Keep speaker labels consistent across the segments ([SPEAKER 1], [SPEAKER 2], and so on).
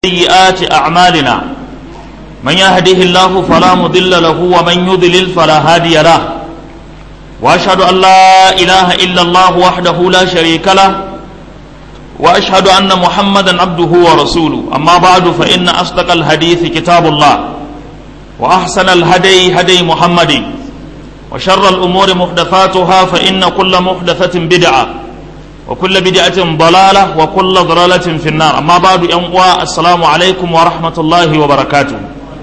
[SPEAKER 1] سيئات أعمالنا من يهده الله فلا مضل له ومن يضلل فلا هادي له وأشهد أن لا إله إلا الله وحده لا شريك له وأشهد أن محمدا عبده ورسوله أما بعد فإن أصدق الحديث كتاب الله وأحسن الهدي هدي محمد وشر الأمور محدثاتها فإن كل محدثة بدعة وكل بدعة ضلالة وكل ضلالة في النار أما بعد أنواع السلام عليكم ورحمة الله وبركاته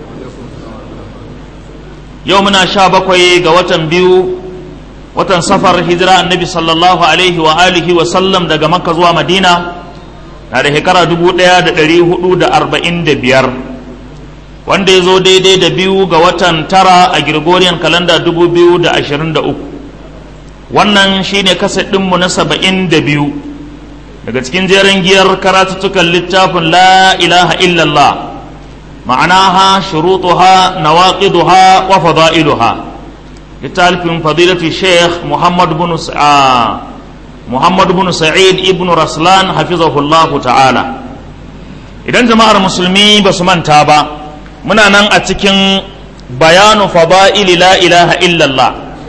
[SPEAKER 1] يومنا شابكوي قوة بيو watan safar hijira annabi sallallahu alaihi wa alihi wa sallam daga makka zuwa madina na da shekara dubu ɗaya da ɗari hudu da arba'in da biyar wanda ya zo daidai da biyu ga watan tara a gregorian kalanda dubu biyu da ashirin da uku wannan shine kaset ɗinmu na saba'in da biyu daga cikin jerin giyar karatuttukan littafin la ilaha illallah ma'anaha shurutuha nawaqiduha wa fada'iluha littafin fadilatu sheikh muhammad bin muhammad bin sa'id ibn raslan hafizahullah ta'ala idan jama'ar musulmi ba su manta ba muna nan a cikin bayanu fada'ili la ilaha illallah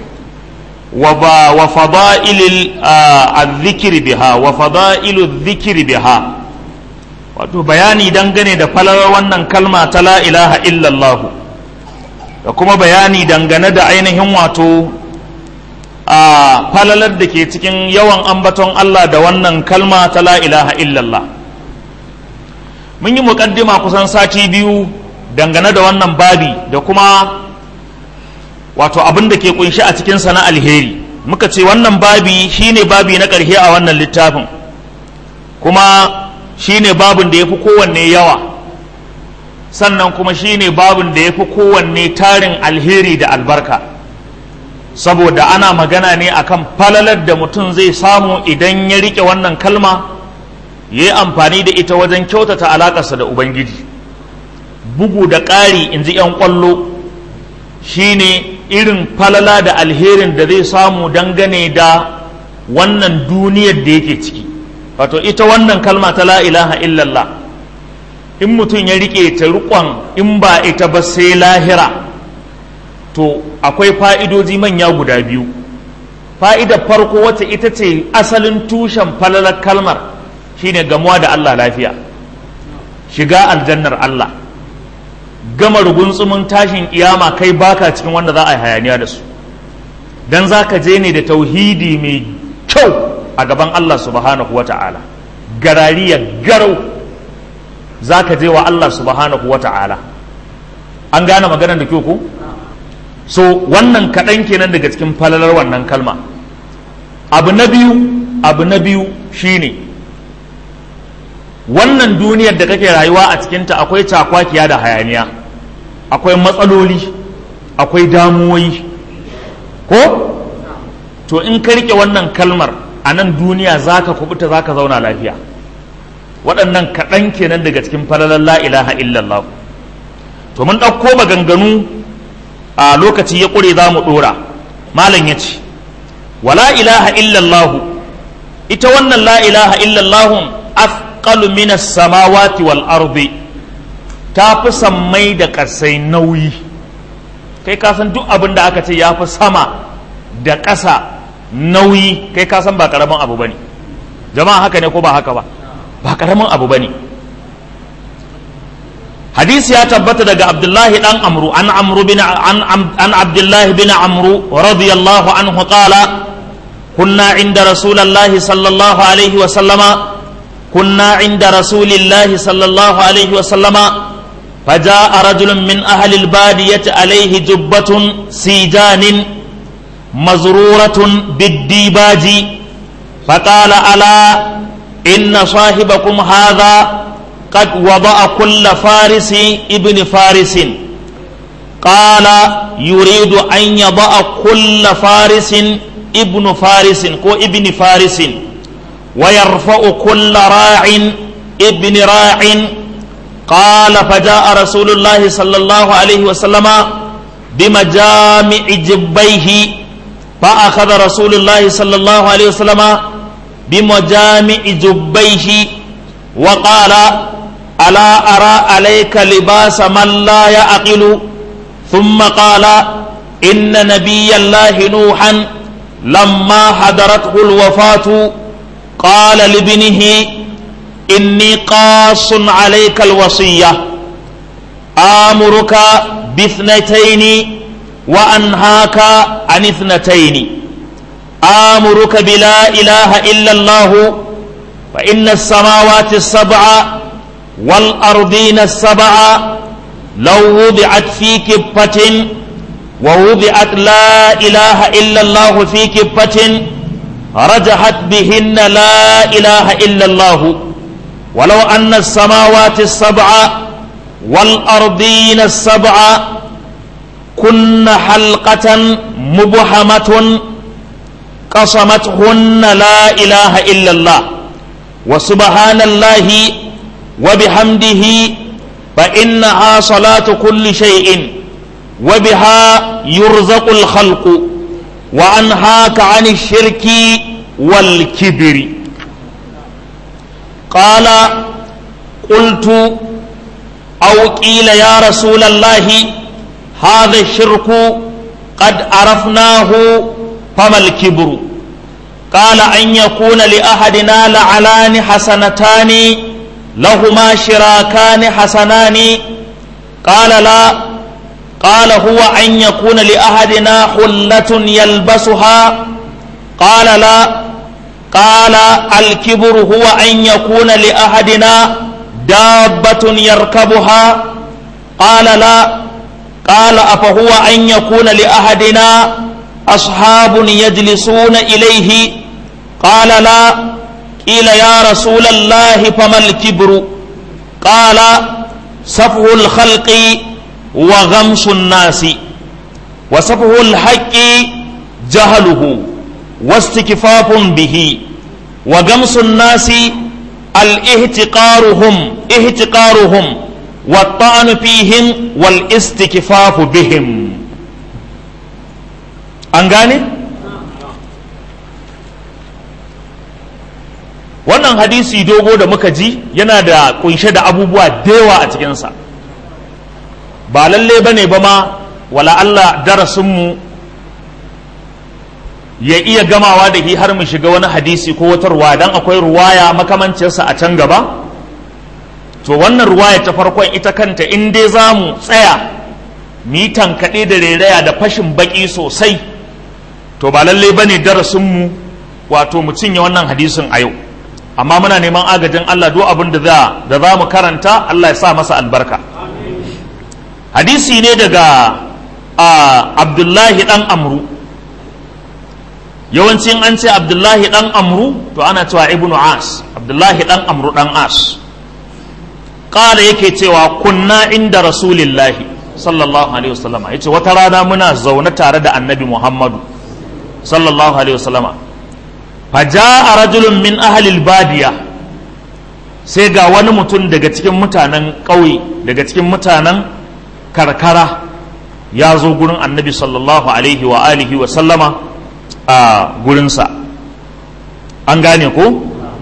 [SPEAKER 1] wa fada'ilil azzikiri biha wa fada'ilu zikiri biha wato bayani dangane da falalar wannan kalma ta la ilaha illallah da kuma bayani dangane da ainihin wato a falalar da ke cikin yawan ambaton Allah da wannan kalma ta la ilaha illallah mun yi muƙaddima kusan sati biyu dangane da wannan babi da kuma wato abin da ke kunshi a cikinsa na alheri muka ce wannan babi shine babi na ƙarshe a wannan littafin kuma shine babin da ya fi kowanne yawa sannan kuma shine babin da ya fi kowanne tarin alheri da albarka saboda ana magana ne akan falalar da mutum zai samu idan ya rike wannan kalma ya yi amfani da ita wajen kyautata alaƙarsa da ubangiji bugu da ƙari in ji 'yan ƙwallo shine irin falala da alherin da zai samu dangane da wannan duniyar da yake ciki wato ita wannan kalma ta la ilaha illallah in mutum ya rike ta rikon in ba ita ba sai lahira to akwai fa'idoji manya guda biyu fa'idar farko wacce ita ce asalin tushen falalar kalmar shine gamuwa da Allah lafiya shiga aljannar Allah gama rugunsumin tashin kiyama kai baka cikin wanda za a yi hayaniya da su dan za ka je ne da tauhidi mai kyau a gaban Allah subhanahu wa ta'ala garariya garau za ka je wa Allah subhanahu wa ta'ala an gane maganar da kyau ko so wannan kaɗan kenan daga cikin falalar wannan kalma abu na biyu abu na biyu shine wannan duniyar da kake rayuwa a cikinta akwai cakwakiya da hayaniya akwai matsaloli akwai damuwoyi ko to in ka rike wannan kalmar a nan duniya za ka kubuta za ka zauna lafiya waɗannan kaɗan kenan daga cikin falalar la ilaha illallah to mun ɗauko maganganu a lokaci ya ƙure za mu ɗora malam ya ce wa la ilaha illallah ita wannan la ilaha illallah afqalu minas samawati wal ardi ta fi sammai da ƙasai nauyi kai ka san duk abin da aka ce ya fi sama da ƙasa nauyi kai ka san ba ƙaramin abu bane jama'a haka ne ko ba haka ba ba ƙaramin abu bane hadisi ya tabbata daga abdullahi dan amru an amru bin an an abdullahi bin amru radiyallahu anhu qala kunna inda rasulullahi sallallahu alaihi wa sallama كنا عند رسول الله صلى الله عليه وسلم فجاء رجل من أهل البادية عليه جبة سيجان مزرورة بالديباج فقال ألا إن صاحبكم هذا قد وضع كل فارس ابن فارس قال يريد أن يضع كل فارس ابن فارس كو ابن فارس ويرفع كل راع ابن راع قال فجاء رسول الله صلى الله عليه وسلم بمجامع جبيه فأخذ رسول الله صلى الله عليه وسلم بمجامع جبيه وقال ألا أرى عليك لباس من لا يعقل ثم قال إن نبي الله نوحا لما حضرته الوفاة قال لابنه إني قاص عليك الوصية آمرك باثنتين وأنهاك عن اثنتين آمرك بلا إله إلا الله فإن السماوات السبع والأرضين السبع لو وضعت في كفة ووضعت لا إله إلا الله في كفة رجحت بهن لا إله إلا الله ولو أن السماوات السبع والأرضين السبع كن حلقة مبهمة قصمتهن لا إله إلا الله وسبحان الله وبحمده فإنها صلاة كل شيء وبها يرزق الخلق وأنهاك عن الشرك والكبر قال قلت أو قيل يا رسول الله هذا الشرك قد عرفناه فما الكبر قال أن يكون لأحدنا لعلان حسنتان لهما شراكان حسنان قال لا قال هو أن يكون لأحدنا حلة يلبسها قال لا قال الكبر هو أن يكون لأحدنا دابة يركبها قال لا قال أفهو أن يكون لأحدنا أصحاب يجلسون إليه قال لا قيل يا رسول الله فما الكبر قال سفه الخلق وغمس الناس وسفه الحق جهله واستكفاف به وغمس الناس الاهتقارهم اهتقارهم والطعن فيهم والاستكفاف بهم an gane wannan hadisi dogo da muka ji yana da kunshe da abubuwa da yawa a cikinsa ba lalle ba ne ba ma wala Allah darasinmu ya iya gamawa da har mu shiga wani hadisi ko wata ruwa don akwai ruwaya makamancinsa a can gaba to wannan ruwaya ta farkon ita kanta in dai za mu tsaya mi tankaɗe da rairaya da fashin baƙi sosai to ba lallai ba ne darasinmu wato mu cinye wannan hadisin a yau amma muna neman agajin Allah duk abin da za mu karanta Allah ya sa masa albarka hadisi ne daga abdullahi dan amru yawancin an ce abdullahi dan amru to ana cewa ibnu as abdullahi dan amru dan as ƙala yake cewa kunna inda rasulillahi sallallahu alaihi wasallama yace wata rana muna zaune tare da annabi muhammadu sallallahu alaihi wasallama faja'a rajulun min ahlil badiya sai ga wani mutum daga cikin mutanen ƙauye daga cikin mutanen karkara ya zo gurin annabi sallallahu alaihi wa alihi wa sallama a gurinsa an gane ko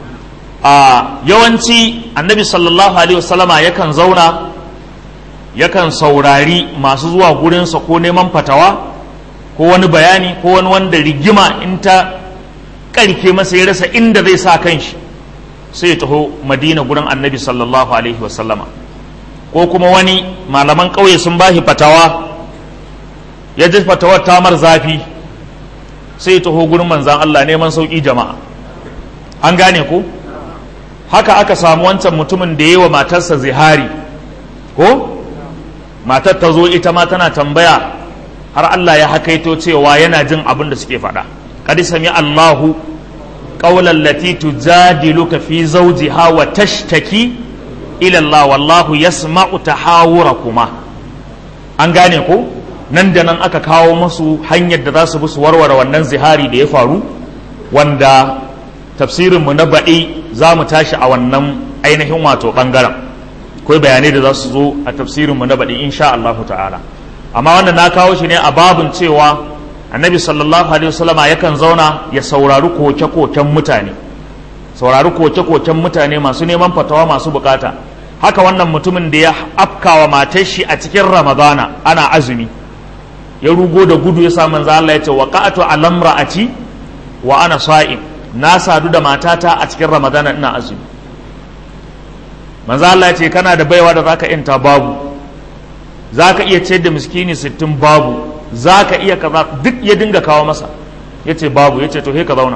[SPEAKER 1] a yawanci annabi sallallahu alaihi wa sallama yakan zauna yakan saurari masu zuwa gurinsa ko neman fatawa ko wani bayani ko wani wanda rigima in ta karke masa ya rasa inda zai sa kanshi sai ya taho madina gurin annabi sallallahu alaihi wasallama ko kuma wani malaman ƙauye sun bashi fatawa ya ji fatawar tamar zafi sai ya taho gurin manzan Allah neman sauƙi jama'a an gane ko haka aka samu wancan mutumin da yi wa matarsa zihari ko matar ta zo ita ma tana tambaya har Allah ya hakaito cewa yana jin abin da suke faɗa qad sami Allahu qawlan lati tujadiluka fi zawjiha wa tashtaki ila Allah wallahu yasma'u tahawurakuma an gane ko nan da nan aka kawo masu hanyar da za su bi su warware wannan zihari da ya faru wanda tafsirinmu na baɗi za mu tashi a wannan ainihin wato ɓangaren akwai bayanai da za su zo a tafsirinmu na baɗi insha Allah ta'ala amma wannan na kawo shi ne a babin cewa annabi sallallahu alaihi wasallama yakan zauna ya saurari koke-koken mutane saurari koke-koken mutane masu neman fatawa masu bukata haka wannan mutumin da ya afkawa matar shi a cikin ramadana ana azumi ya rugo da gudu ya sa manzo Allah ya ce waqa'atu alamra'ati wa ana sa'im na sadu da matata a cikin ramadana ina azumi manzo Allah ya ce kana da baiwa da zaka inta babu zaka iya ciyar da miskini sittin babu zaka iya kaza duk ya dinga kawo masa yace babu yace to he ka zauna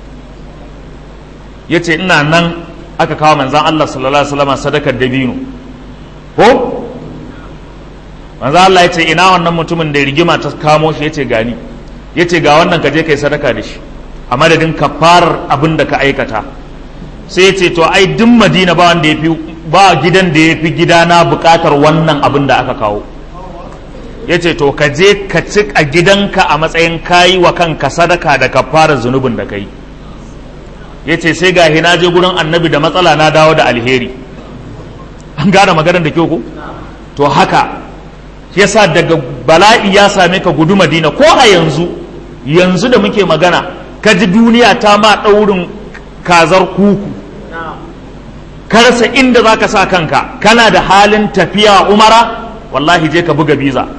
[SPEAKER 1] yace ina nan aka kawo manzon Allah sallallahu alaihi wasallam sadakar dabino ko manzo Allah yace ina wannan mutumin da rigima ta kamo shi yace gani yace ga wannan ka je kai sadaka da shi a madadin kafarar abin da ka aikata sai ya ce to ai duk madina ba wanda ya fi ba gidan da ya fi gidana bukatar wannan abin da aka kawo ya ce to ka je ka ci a gidanka a matsayin kayi wa kanka sadaka da kafarar zunubin da kai ya ce sai ga na je gurin annabi da matsala na dawo da alheri an gane maganar da kyau ko to haka yasa daga bala'i ya same ka gudu madina ko a yanzu yanzu da muke magana ka ji duniya ta ma ɗaurin kazar kuku ka rasa inda za ka sa kanka kana da halin tafiya umara wallahi je ka buga biza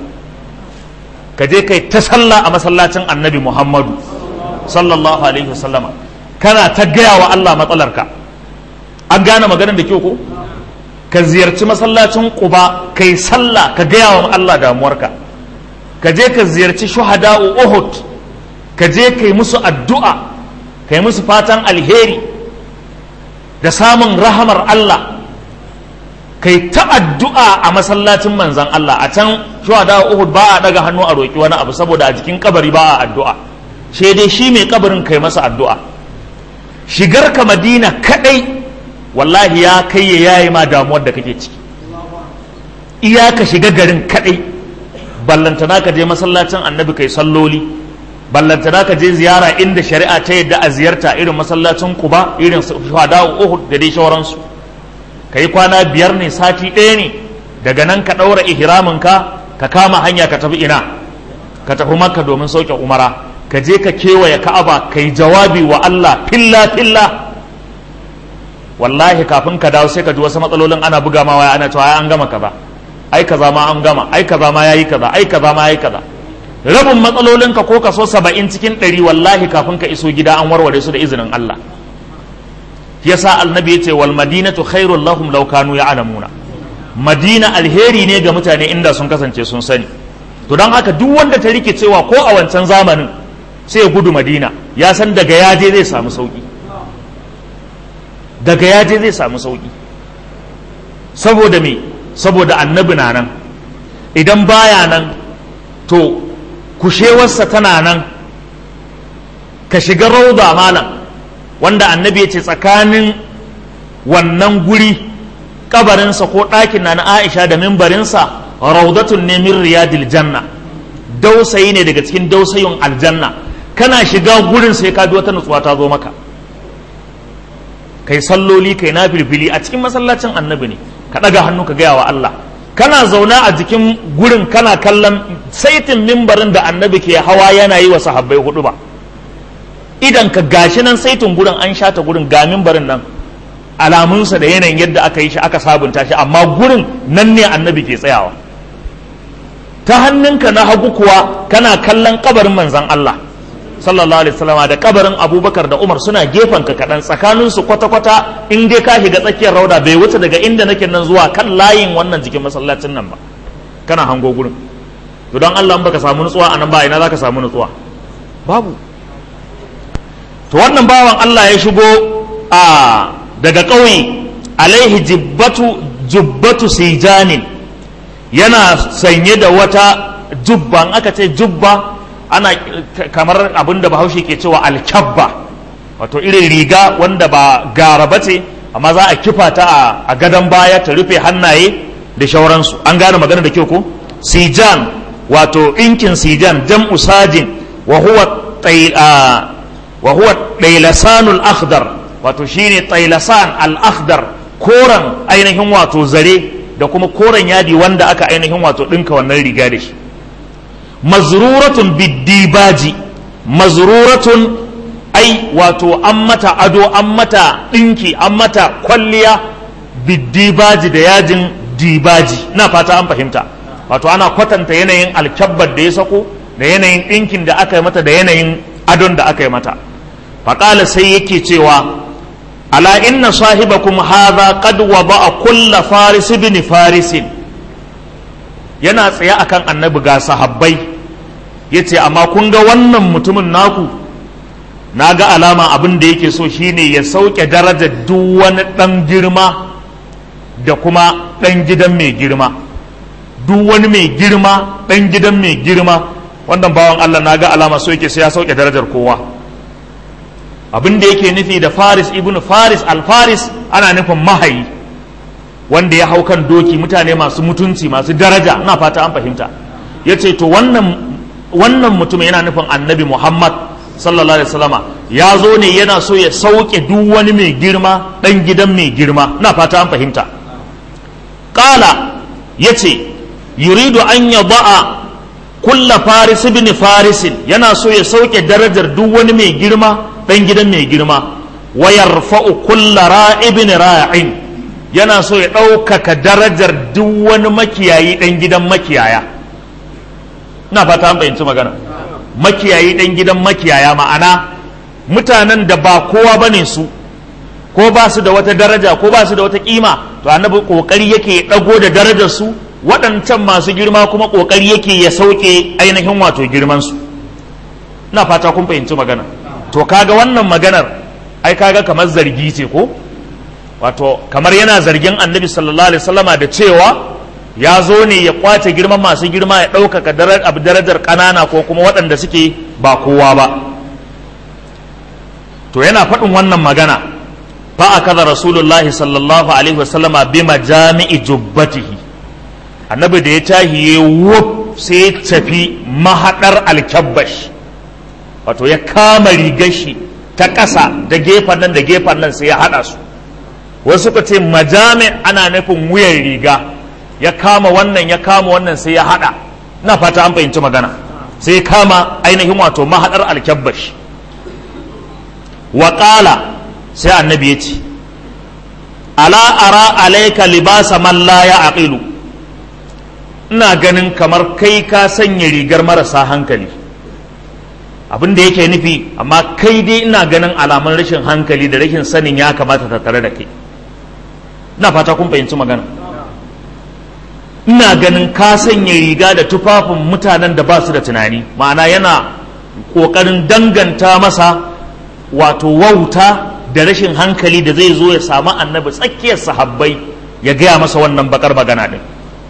[SPEAKER 1] ka je kai ta sallah a masallacin annabi muhammadu sallallahu alaihi wasallama kana ta gaya wa allah matsalarka an gane maganar da kyau ko ka ziyarci masallacin quba kai sallah ka gaya wa allah damuwarka ka je ka ziyarci shuhada'u uhud ka je ka yi musu addu'a ka yi musu fatan alheri da samun rahamar Allah ka yi ta addu'a a masallacin manzan Allah a can shuhada Uhud ba a daga hannu a roƙi wani abu saboda a jikin kabari ba a addu'a sai dai shi mai kabarin kai masa addu'a shigar ka madina kadai wallahi ya kai ya yayi ma damuwar da kake ciki iya ka shiga garin kadai ballantana ka je masallacin annabi kai salloli ballantana ka je ziyara inda shari'a ta yadda a ziyarta irin masallacin kuba irin shuhada uhud da dai shauransu ka yi kwana biyar ne sati ɗaya ne daga nan ka ɗaura ihramin ka ka kama hanya ka tafi ina ka tafi makka domin sauke umara ka je ka kewaye ka'aba ka yi jawabi wa allah filla filla wallahi kafin ka dawo sai ka ji wasu matsalolin ana buga ma waya ana cewa an gama kaza ai kaza ma an gama ai kaza ma yayi kaza ai kaza ma yayi kaza rabin matsalolinka ko kaso saba'in cikin ɗari wallahi kafin ka iso gida an warware su da izinin Allah yasa annabi ya ce wal madinatu khairul lahum law kanu ya'lamuna madina alheri ne ga mutane inda sun kasance sun sani to don haka duk wanda ta rike cewa ko a wancan zamanin sai ya gudu madina ya san daga yaje zai samu sauki daga yaje zai samu sauki saboda me saboda annabi na nan idan baya nan to kushewarsa tana nan ka shiga rauda malam wanda annabi ya ce tsakanin wannan guri kabarinsa ko ɗakin na na aisha da mimbarinsa raudatun ne min riyadil janna dausayi ne daga cikin dausayin aljanna kana shiga gurin sai ka wata nutsuwa ta zo maka kai salloli kai na filfili a cikin masallacin annabi ne ka ɗaga hannu ka gaya wa Allah kana zauna a jikin gurin kana kallon saitin mimbarin da annabi ke hawa yana yi wa sahabbai hudu ba idan ka gashi nan saitin gurin an shata gurin ga mimbarin nan alamunsa da yanayin yadda aka yi shi aka sabunta shi amma gurin nan ne annabi ke tsayawa ta hannunka na hagu kuwa kana kallon kabarin manzan Allah sallallahu alaihi wasallama da kabarin abubakar da umar suna gefen ka kaɗan tsakaninsu kwata-kwata in dai ka shiga tsakiyar rauda bai wuce daga inda nake nan zuwa kan layin wannan jikin masallacin nan ba kana hango gurin to don Allah in baka samu nutsuwa a nan ba ina zaka samu nutsuwa babu to wannan bawan Allah ya shigo a daga ƙauye alaihi jibbatu jubbatu sijanin yana sanye da wata jubba aka ce jubba ana kamar abin da bahaushe ke cewa alkyabba wato irin riga wanda ba gara ba ce amma za a kifa ta a gadon baya ta rufe hannaye da shauransu an gane magana da kyau ko sijan wato ɗinkin sijan jam'u sajin wa huwa ɗailasanul akhdar wato shine ɗailasan al-akhdar koren ainihin wato zare da kuma koren yadi wanda aka ainihin wato ɗinka wannan riga da shi mazruratun biddibaji mazruratun ai wato an mata ado an mata ɗinki an mata kwalliya biddibaji da yajin dibaji na fata an fahimta wato ana kwatanta yanayin alkyabbar da ya sako da yanayin ɗinkin da aka yi mata da yanayin adon da aka yi mata faƙala sai yake cewa ala inna sahibakum hadha qad wada'a kulla faris ibn farisin yana tsaye akan annabi ga sahabbai yace amma kun ga wannan mutumin naku na ga alama abin da yake so shine ya sauke darajar duk wani ɗan girma da kuma ɗan gidan mai girma duk wani mai girma ɗan gidan mai girma wannan bawan Allah na ga alama so yake sai ya sauke darajar kowa abin da yake nufi da faris ibn faris al-faris ana nufin mahayi wanda ya hau kan doki mutane masu mutunci masu daraja ina fata an fahimta ya ce to wannan wannan mutum yana nufin annabi muhammad sallallahu alaihi wasallama ya zo ne yana so ya sauke duk wani mai girma dan gidan mai girma ina fata an fahimta qala yace yuridu an yada'a kulla faris ibn farisin yana so ya sauke darajar duk wani mai girma dan gidan mai girma wa yarfa'u kulla ra'ibin ra'in yana so ya ɗaukaka darajar duk wani makiyayi dan gidan makiyaya ina fata an fahimci magana makiyayi dan gidan makiyaya ma'ana mutanen da ba kowa bane su ko ba su da wata daraja ko ba su da wata kima to annabi kokari yake dago da darajar su waɗancan masu girma kuma kokari yake ya sauke ainihin wato girman su ina fata kun fahimci magana to kaga wannan maganar ai kaga kamar zargi ce ko wato kamar yana zargin annabi sallallahu alaihi wasallama da cewa ya zo ne ya kwace girman masu girma ya ɗaukaka darajar ƙanana ko kuma waɗanda suke ba kowa ba to yana faɗin wannan magana fa akaza rasulullahi sallallahu alaihi wasallama bi majami'i jubbatihi annabi da ya tahi ya wuf sai ya tafi mahadar alkabbash wato ya kama rigar shi ta ƙasa da gefen nan da gefen nan sai ya haɗa su wasu suka ce majami ana nufin wuyan riga ya kama wannan ya kama wannan sai ya haɗa na fata an fahimci magana sai ya kama ainihin wato mahadar alkabbash wa sai annabi ya ce ala ara alaika libasa man la ya aqilu ina ganin kamar kai ka sanya rigar marasa hankali abin da yake nufi amma kai dai ina ganin alamun rashin hankali da rashin sanin ya kamata ta tare da kai ina fata kun fahimci magana ina ganin ka sanya riga da tufafin mutanen da ba su da tunani ma'ana yana ƙoƙarin danganta masa wato wauta da rashin hankali da zai zo ya samu annabi tsakiyar sahabbai ya gaya masa wannan bakar magana din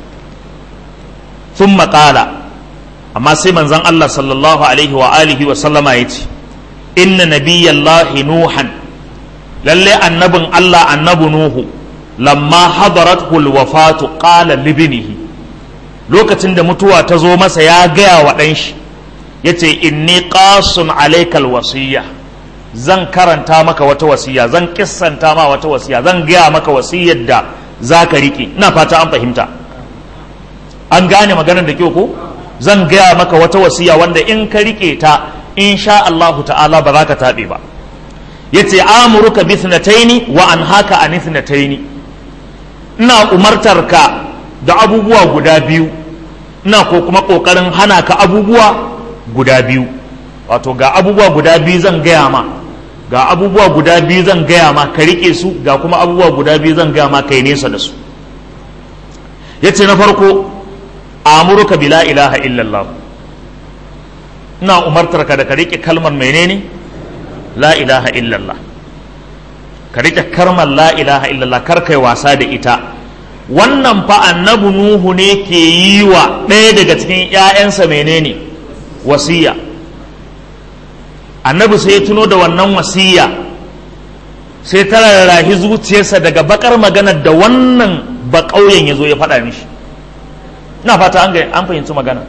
[SPEAKER 1] sun maƙala amma sai manzan Allah sallallahu alaihi wa alihi wa sallama ya ce inna nabiyyallahi nuhan lalle annabin Allah annabi nuhu lamma hadarat wafatu qala libnihi lokacin da mutuwa ta zo masa ya gaya wa ɗan shi yace inni qasun alaikal wasiyya zan karanta maka wata wasiya zan kissanta ma wata wasiya zan gaya maka wasiyar da za ka riƙe ina fata an fahimta an gane maganar da kyau ko zan gaya maka wata wasiya wanda in ka riƙe ta insha Allah ta'ala ba za ka taɓe ba yace amuruka bi thnataini wa anhaka an thnataini ina umartar ka da abubuwa guda biyu ina ko kuma kokarin hana ka abubuwa guda biyu wato ga abubuwa guda biyu zan gaya ma ga abubuwa guda biyu zan gaya ma ka rike su ga kuma abubuwa guda biyu zan gaya ma kai nesa da su yace na farko amuruka bi la ilaha illallah ina umartar ka da ka rike kalmar menene la ilaha illallah ka rike kalmar la ilaha illallah kar kai wasa da ita wannan fa annabi nuhu ne ke yi wa ɗaya daga cikin 'ya'yansa menene wasiya annabi sai ya tuno da wannan wasiya sai ta rarrahi zuciyarsa daga bakar maganar da wannan ba ƙauyen ya zo ya faɗa mishi ina fata an fahimci magana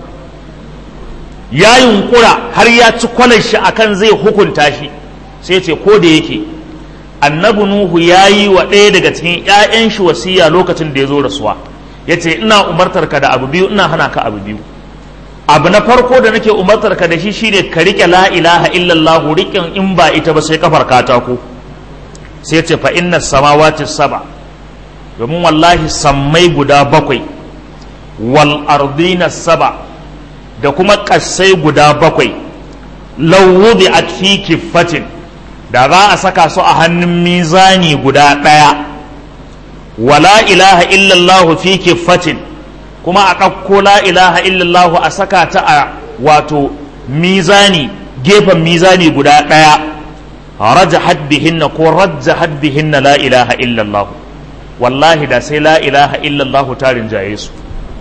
[SPEAKER 1] ya yunkura har ya ci kwalar shi akan zai hukunta shi sai ce ko da yake annabi nuhu ya yi wa ɗaya daga cikin 'ya'yan shi wasiya lokacin da ya zo rasuwa ya ce ina umartar ka da abu biyu ina hana ka abu biyu abu na farko da nake umartar ka da shi shine ka rike la ilaha illallah riƙin in ba ita ba sai kafar katako sai ce fa inna samawati saba domin wallahi sammai guda bakwai wal ardina saba da kuma ƙasai guda bakwai lawudi a fi kiffatin da za a saka su a hannun mizani guda ɗaya wala ilaha illallah fi kiffatin kuma a ɗauko la ilaha illallah a saka ta a wato mizani gefen mizani guda ɗaya raja hadbihinna ko rajja hadbihinna la ilaha illallah wallahi da sai la ilaha illallah ta rinjaye su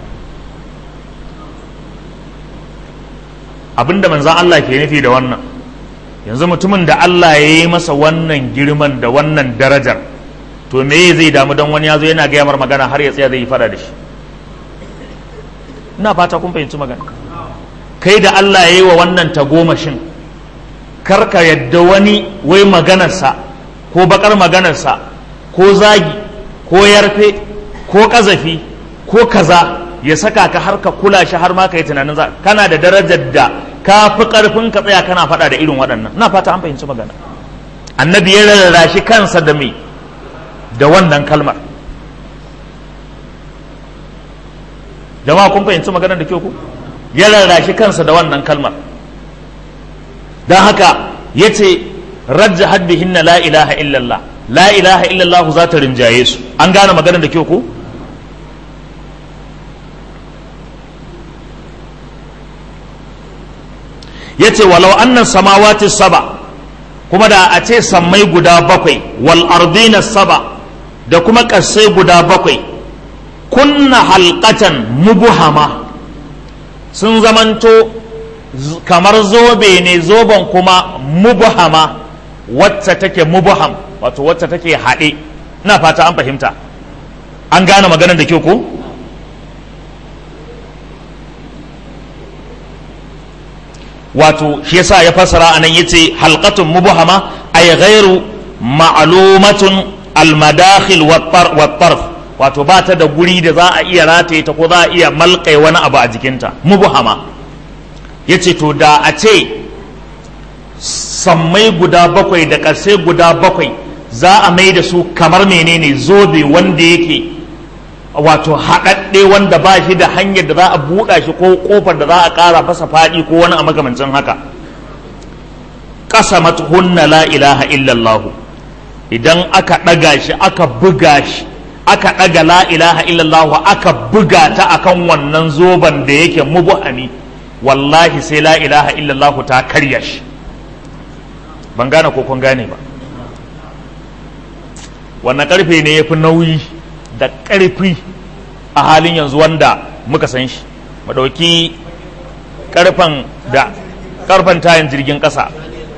[SPEAKER 1] abinda manzan Allah ke nufi da wannan yanzu mutumin da Allah ya yi masa wannan girman da wannan darajar to me zai damu don wani ya zo yana gaya mar magana har ya tsaya zai yi fada da shi ina fata kun fahimci magana kai da Allah ya yi wa wannan tagomashin karka yadda wani wai maganarsa ko bakar maganarsa ko zagi ko yarfe ko kazafi ko kaza ya saka ka har ka kula shi har ma ka yi tunanin za kana da darajar da ka fi karfin ka tsaya kana faɗa da irin waɗannan na fata an fahimci magana annabi ya rarra shi kansa da me da wannan kalmar jama'a kun fahimci maganar da kyau ku ya rarra shi kansa da wannan kalmar don haka ya ce rajja hadbihinna la ilaha illallah la ilaha illallah za ta rinjaye su an gane maganar da kyau ku ya ce walau annan samawati saba kuma da a ce sammai guda bakwai wal ardina saba da kuma ƙasai guda bakwai kunna halkatan mubuhama sun zamanto kamar zobe ne zoben kuma mubuhama wacce take mubuham wato wacce take haɗe ina fata an fahimta an gane maganar da kyau ko? wato shi yasa ya fasara anan yace halqatun mubhama ay ghairu ma'lumatun almadakhil wat-tarf wato ba ta da guri da za a iya rataye ta ko za a iya malkai wani abu a jikinta mubhama yace to da a ce sammai guda bakwai da ƙarshe guda bakwai za a mai da su kamar menene zobe wanda yake wato haɗaɗɗe wanda ba shi da hanyar da za a buɗa shi ko ƙofar da za a ƙara fasa faɗi ko wani a makamancin haka ƙasa hunna la ilaha illallahu idan aka ɗaga shi aka buga shi aka ɗaga la ilaha illallahu aka buga ta akan wannan zoben da yake mubuhami wallahi sai la ilaha illallahu ta karya shi ban gane ko kun gane ba wannan ƙarfe ne ya fi nauyi da ƙarfi a halin yanzu wanda muka san shi madauki ƙarfen da ƙarfen tayin jirgin ƙasa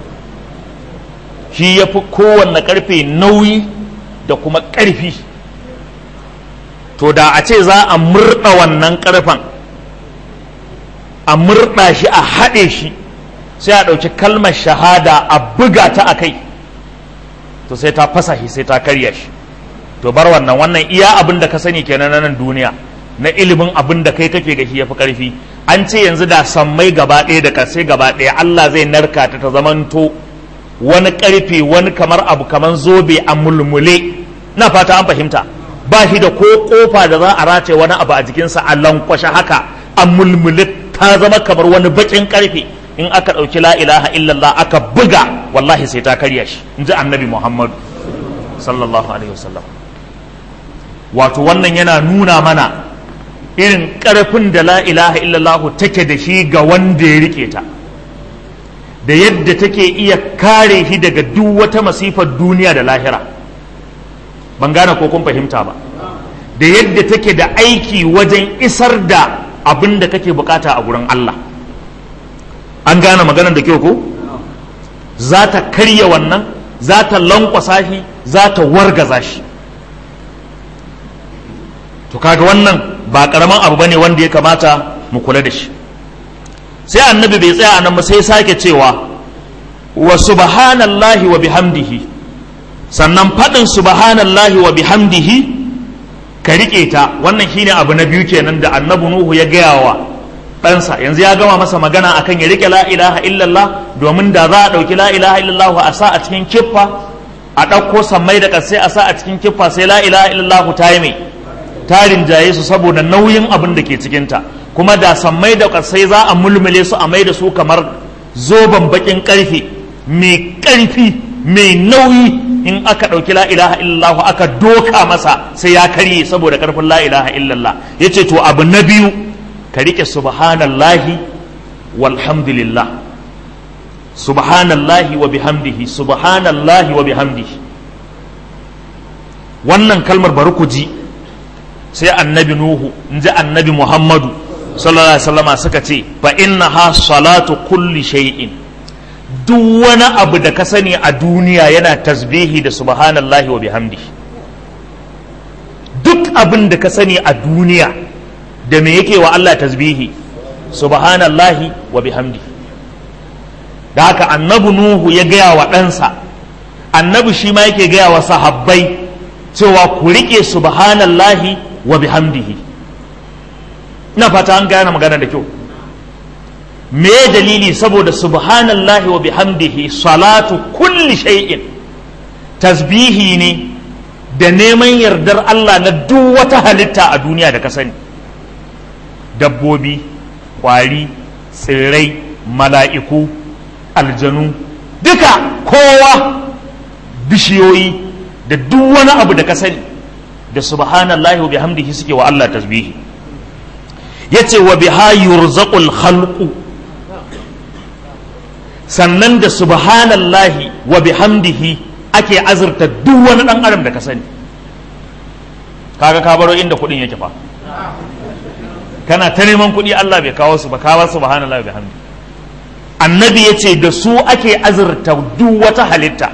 [SPEAKER 1] shi ya fi kowanne ƙarfe nauyi da kuma ƙarfi to da a ce za a murɗa wannan ƙarfen a murɗa shi a haɗe shi sai a ɗauki kalmar shahada a buga ta a kai to sai ta fasa shi sai ta karya shi to bar wannan wannan iya abin da ka sani kenan na nan duniya na ilimin abin da kai kake ga shi yafi karfi an ce yanzu da sammai gaba ɗaya da ƙarshe gaba ɗaya Allah zai narka ta ta zamanto wani ƙarfe wani kamar abu kamar zobe a mulmule na fata an fahimta ba shi da ko kofa da za a race wani abu a jikinsa a lankwashe haka a mulmule ta zama kamar wani baƙin ƙarfe in aka ɗauki la ilaha illallah aka buga wallahi sai ta karya shi in ji annabi muhammadu sallallahu alaihi wasallam wato wannan yana nuna mana irin ƙarfin da la ilaha illallahu take da shi ga wanda ya rike ta da yadda take iya kare shi daga duk wata masifar duniya da lahira ban gane ko kun fahimta ba da yadda take da aiki wajen isar da abin da kake bukata a gurin Allah an gane maganar da kyau ko za ta karya wannan za ta lankwasa shi za ta wargaza shi to kaga wannan ba karaman abu bane wanda ya kamata mu kula da shi sai annabi bai tsaya anan ba sai sake cewa wa subhanallahi wa bihamdihi sannan faɗin subhanallahi wa bihamdihi ka riƙe ta wannan shine abu na biyu kenan da annabi nuhu ya gaya wa ɗansa yanzu ya gama masa magana akan ya riƙe la ilaha illallah domin da za a ɗauki la ilaha illallah a sa a cikin kiffa a ɗauko sammai da ƙasai a sa a cikin kiffa sai la ilaha illallah ta yi mai tarin jaye su saboda nauyin abin da ke cikinta kuma da sammai da ƙasai za a mulmule su a mai da su kamar zoben baƙin ƙarfe mai ƙarfi mai nauyi in aka ɗauki la ilaha illallah aka doka masa sai ya karye saboda ƙarfin la ilaha illallah ya ce to abu na biyu ka riƙe subhanallahi walhamdulillah subhanallahi wa bihamdihi subhanallahi wa bihamdihi wannan kalmar bari ku ji sai annabi nuhu in ji annabi muhammadu sallallahu alaihi wasallama suka ce fa innaha salatu kulli shay'in duk wani abu da ka sani a duniya yana tasbihi da subhanallahi wa bihamdihi duk abin da ka sani a duniya da me yake wa Allah tasbihi subhanallahi wa bihamdihi da haka annabi nuhu ya gaya wa ɗansa annabi shi ma yake gaya wa sahabbai cewa ku riƙe subhanallahi wa bihamdihi ina fata an gane magana da kyau me dalili saboda subhanallahi wa bihamdihi salatu kulli shay'in tasbihi ne da neman yardar Allah na duk wata halitta a duniya da ka sani dabbobi kwari tsirrai mala'iku aljanu duka kowa bishiyoyi da duk wani abu da ka sani da subhanallahi wa bihamdihi suke wa Allah tasbihi yace wa biha yurzaqul khalqu sannan da subhanallahi wa bihamdihi ake azurta duk wani dan adam da ka sani kaga ka baro inda kudin yake fa kana ta neman kudi Allah bai kawo su ba kawo subhanallahi wa bihamdihi annabi ya ce da su ake azurta duk wata halitta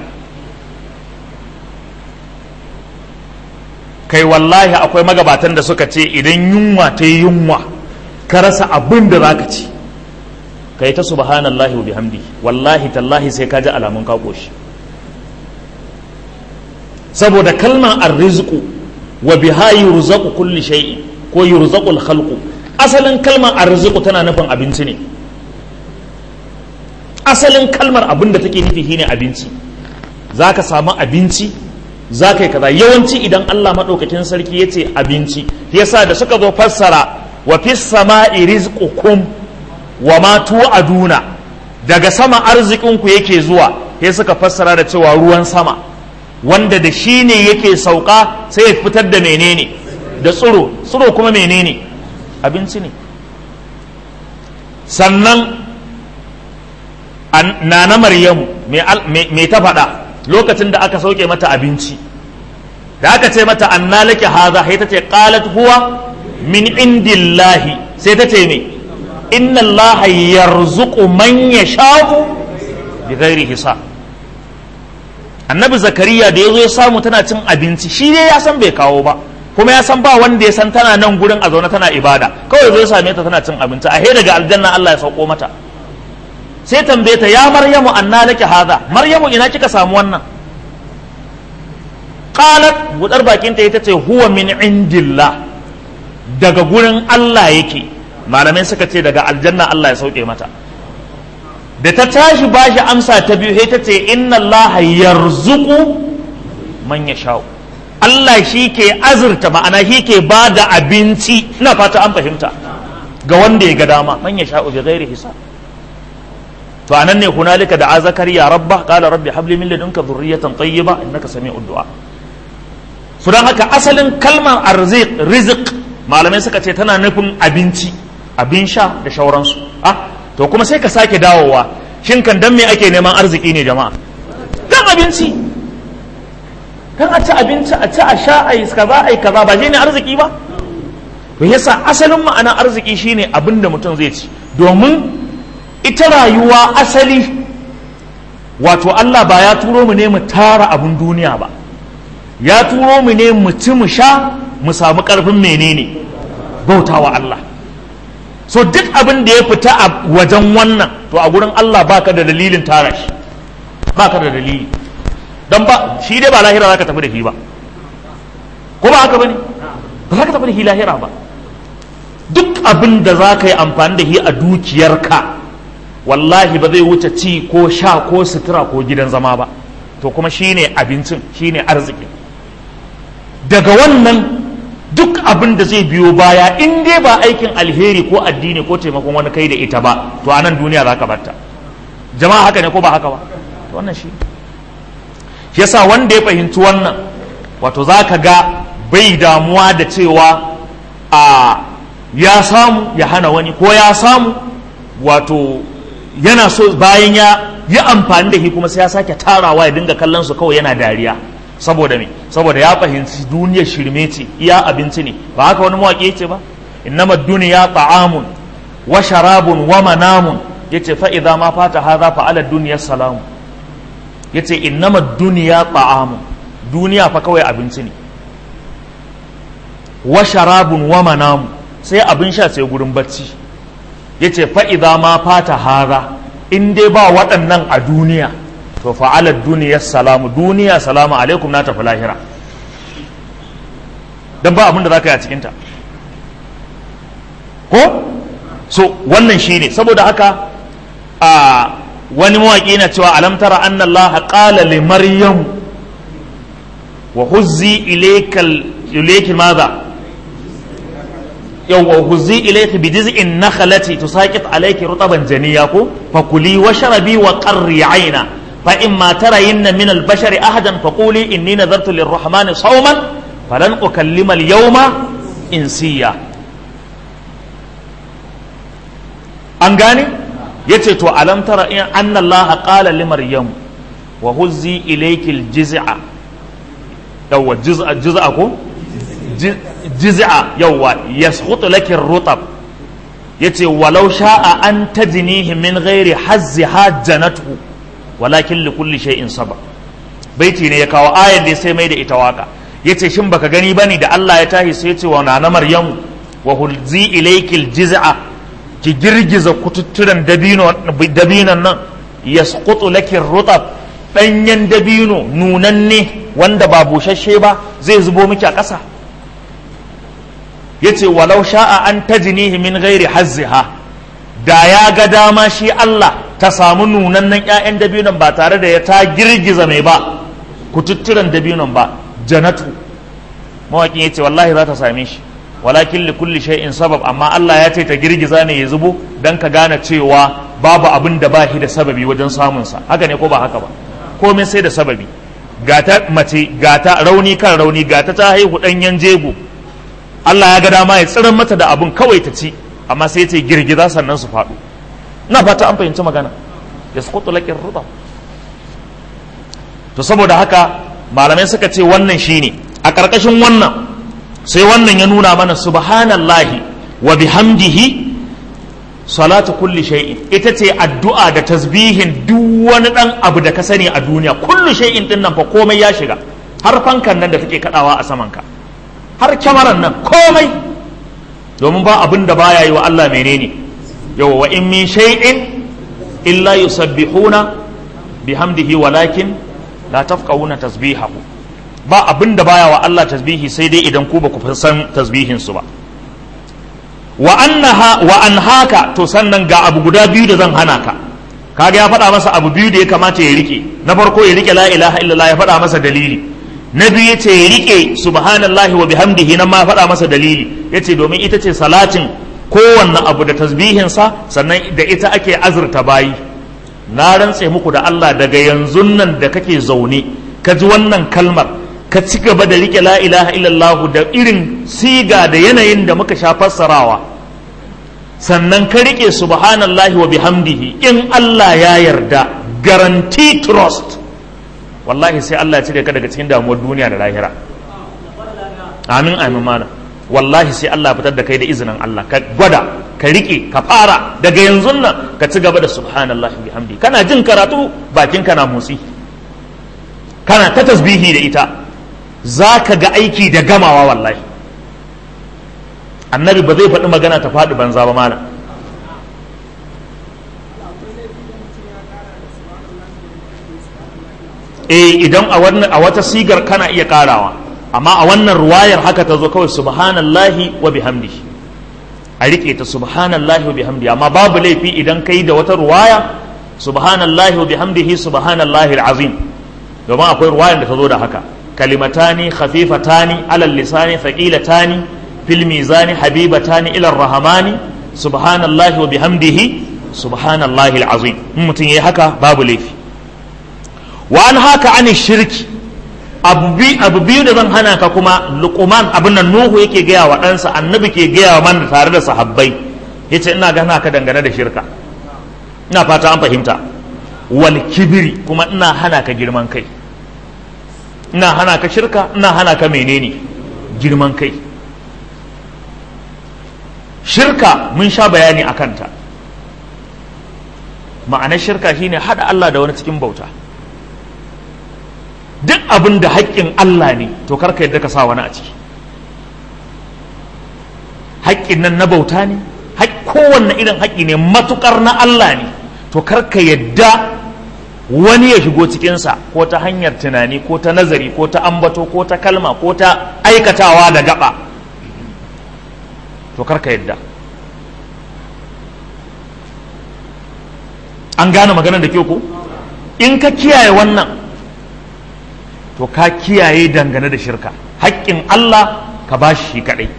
[SPEAKER 1] kai wallahi akwai magabatan da suka ce idan yunwa ta yi yunwa ka rasa abin da za ka ci ka yi ta subhanallahi wa bihamdi wallahi tallahi sai ka ji alamun ka koshi saboda kalmar arrizqu wa biha yurzaqu kulli shay'in ko yurzaqul khalqu asalin kalmar arrizqu tana nufin abinci ne asalin kalmar abin da take nufi shine abinci za ka samu abinci za ka yi kaza yawanci idan Allah maɗaukakin sarki ya ce abinci yasa da suka zo fassara wa fis sama'i rizqukum wa ma tu'aduna daga sama arzikinku yake zuwa sai suka fassara da cewa ruwan sama wanda da shi ne yake sauka sai ya fitar da menene da tsiro tsiro kuma menene abinci ne sannan nana maryamu me ta faɗa lokacin da aka sauke mata abinci da aka ce mata anna laki haza sai ta ce qalat huwa min indillahi sai ta ce me inna allaha yarzuqu man yasha'u bi ghairi hisab annabi zakariya da yazo ya samu tana cin abinci shi dai ya san bai kawo ba kuma ya san ba wanda ya san tana nan gurin a zaune tana ibada kawai zai same ta tana cin abinci a he daga aljanna Allah ya sauko mata sai tambaye ta ya maryamu anna laki hadha maryamu ina kika samu wannan qalat budar bakin ta ita ce huwa min indillah daga gurin Allah yake malamai suka ce daga aljanna Allah ya sauke mata da ta tashi bashi amsa ta biyu sai ta ce inna Allah yarzuqu man yasha'u Allah shi ke azurta ma'ana shi ke ba da abinci ina fata an fahimta ga wanda ya ga dama man yasha'u bi ghairi hisab to anan ne hunalika da zakariya rabba qala rabbi habli min ladunka dhurriyatan tayyiba innaka sami'ud du'a su dan haka asalin kalmar arzik rizq malamai suka ce tana nufin abinci abin sha da shauransu ah to kuma sai ka sake dawowa shin kan dan me ake neman arziki ne jama'a dan abinci dan a ci abinci a ci a sha a yi kaza a yi kaza ba shine arziki ba to yasa asalin ma'ana arziki shine abin da mutum zai ci domin ita rayuwa asali wato Allah ba ya turo mu ne mu tara abin duniya ba ya turo mu ne mu ci mu sha mu samu karfin menene bautawa Allah so duk abin da ya fita a wajen wannan to a gurin Allah baka da dalilin tara shi baka da dalili don ba shi dai ba lahira zaka tafi da shi ba ko ba haka bane ba za ka tafi da shi lahira ba duk abin da za ka yi amfani da shi a dukiyarka wallahi ba zai wuce ci ko sha ko sutura ko gidan zama ba to kuma shine abincin shine arziki daga wannan duk abin da zai biyo baya in dai ba aikin alheri ko addini ko taimakon wani kai da ita ba to a nan duniya za ka barta jama'a haka ne ko ba haka ba to wannan shi yasa wanda ya fahimci wannan wato za ka ga bai damuwa da cewa a ya samu ya hana wani ko ya samu wato yana so bayan ya yi amfani da shi kuma sai ya sake tarawa ya dinga kallon su kawai yana dariya saboda me saboda ya fahimci duniyar shirme ce iya abinci ne ba haka wani mawaƙi ce ba innama duniya ta'amun wa sharabun wa manamun yace fa idza ma fata hadha fa ala dunya salamu yace innama duniya ta'amun duniya fa kawai abinci ne wa sharabun wa manamun sai abin sha sai gurin bacci yace fa idza ma fata hadha in dai ba waɗannan a duniya to fa'alar duniyar salamu duniya salamu alaikum na tafi lahira don ba abin da za ka yi a cikinta ko so wannan shi ne saboda haka a wani mawaƙi na cewa alamtara anna Allah qala li maryam wa huzzi ilayki madha yawwa huzzi ilayki bi jiz'in nakhlati tusaqit alayki rutaban janiya ko fakuli washrabi wa qarri 'ayna فإما ترين من البشر أحدا فقولي إني نذرت للرحمن صوما فلن أكلم اليوم إنسيا أنغاني يتي تو ألم ترى أن الله قال لمريم وهزي إليك الجزع يو جزء جزء جزع يو يسخط لك الرطب يتي ولو شاء أن تجنيه من غير حزها جنته walakin li kulli shay'in saba baiti ne ya kawo ayar da sai mai da ita waka yace shin baka gani bane da Allah ya tahi sai yace wa nana maryamu wa hulzi ilaykil jiz'a ki girgiza kututturan dabino dabinon nan yasqutu laki rutab danyen dabino nunanne wanda ba bushashe ba zai zubo miki a ƙasa yace walau sha'a an tajnihi min ghairi hazziha da ya ga dama shi Allah ta samu nunannen 'ya'yan dabinon ba tare da ya ta girgiza mai ba kututturen dabinon ba janatu mawaƙin ya ce wallahi za ta same shi walakin li kulli shay'in sabab amma Allah ya ce ta girgiza ne ya zubo dan ka gane cewa babu abin da ba shi da sababi wajen samun sa haka ne ko ba haka ba komai sai da sababi gata mace gata rauni kan rauni gata ta haihu ɗanyen jego Allah ya ga dama ya tsiran mata da abun kawai ta ci amma sai ce girgiza sannan su faɗo na fata an fahimci magana ya sukutu laƙin ruba to saboda haka malamai suka ce wannan shine a ƙarƙashin wannan sai wannan ya nuna mana subhanallahi wa bihamdihi salatu kulli shay'in ita ce addu'a da tasbihin duk wani dan abu da ka sani a duniya kullu shay'in din nan fa komai ya shiga har fankan nan da take kadawa a saman ka har kyamaran nan komai domin ba abin da baya yi wa Allah menene yawa wa in min shay'in illa yusabbihuna bihamdihi walakin la tafqahuna tasbihahu ba abin da baya wa Allah tasbihi sai dai idan ku ba ku san tasbihin su ba wa annaha wa an haka to sannan ga abu guda biyu da zan hana ka kaga ya faɗa masa abu biyu da ya kamata ya rike na farko ya rike la ilaha illallah ya faɗa masa dalili na biyu yace ya rike subhanallahi wa bihamdihi nan ma faɗa masa dalili yace domin ita ce salatin kowanne abu da tasbihin sa sannan da ita ake azurta bayi na rantse muku da Allah daga yanzu nan da kake zaune ka ji wannan kalmar ka ci gaba da rike la ilaha illallah da irin siga da yanayin da muka sha fassarawa sannan ka rike subhanallahi wa bihamdihi in Allah ya yarda guarantee trust wallahi sai Allah ya cire ka daga cikin damuwar duniya da lahira amin amin mana wallahi sai Allah ya fitar da kai da izinin Allah ka gwada ka rike ka fara daga yanzu nan ka ci gaba da subhanallahi wa bihamdihi kana jin karatu bakin kana motsi kana ta tasbihi da ita za ka ga aiki da gamawa wallahi annabi ba zai faɗi magana ta faɗi banza ba mana eh idan a wata sigar kana iya karawa amma a wannan ruwayar haka ta zo kawai subhanallahi wa bihamdihi a rike ta subhanallahi wa bihamdihi amma babu laifi idan kai da wata ruwaya subhanallahi wa bihamdihi subhanallahi al'azim domin akwai ruwayan da ta zo da haka kalimatani khafifatani alal lisani thaqilatani fil mizani habibatani ila rahamani subhanallahi wa bihamdihi subhanallahi alazim in mutum yayi haka babu laifi wa an haka ani shirki abu biyu da zan hana ka kuma luqman abin nan nuhu yake gaya wa ɗansa annabi ke gaya wa man tare da sahabbai yace ina gana ka dangane da shirka ina fata an fahimta wal kibiri kuma ina hana ka girman kai ina hana ka shirka ina hana ka menene girman kai shirka mun sha bayani a kanta ma'anar shirka shine hada Allah da wani cikin bauta duk abin da haƙƙin Allah ne to karka yadda ka sa wani a ciki haƙƙin nan na bauta ne kowanne irin haƙƙi ne matukar na Allah ne to karka yadda wani ya shigo cikinsa ko ta hanyar tunani ko ta nazari ko ta ambato ko ta kalma ko ta aikatawa da gaba to karka yadda an gane maganar da ke ku in ka kiyaye wannan to ka kiyaye dangane da shirka haƙƙin Allah ka ba shi kaɗai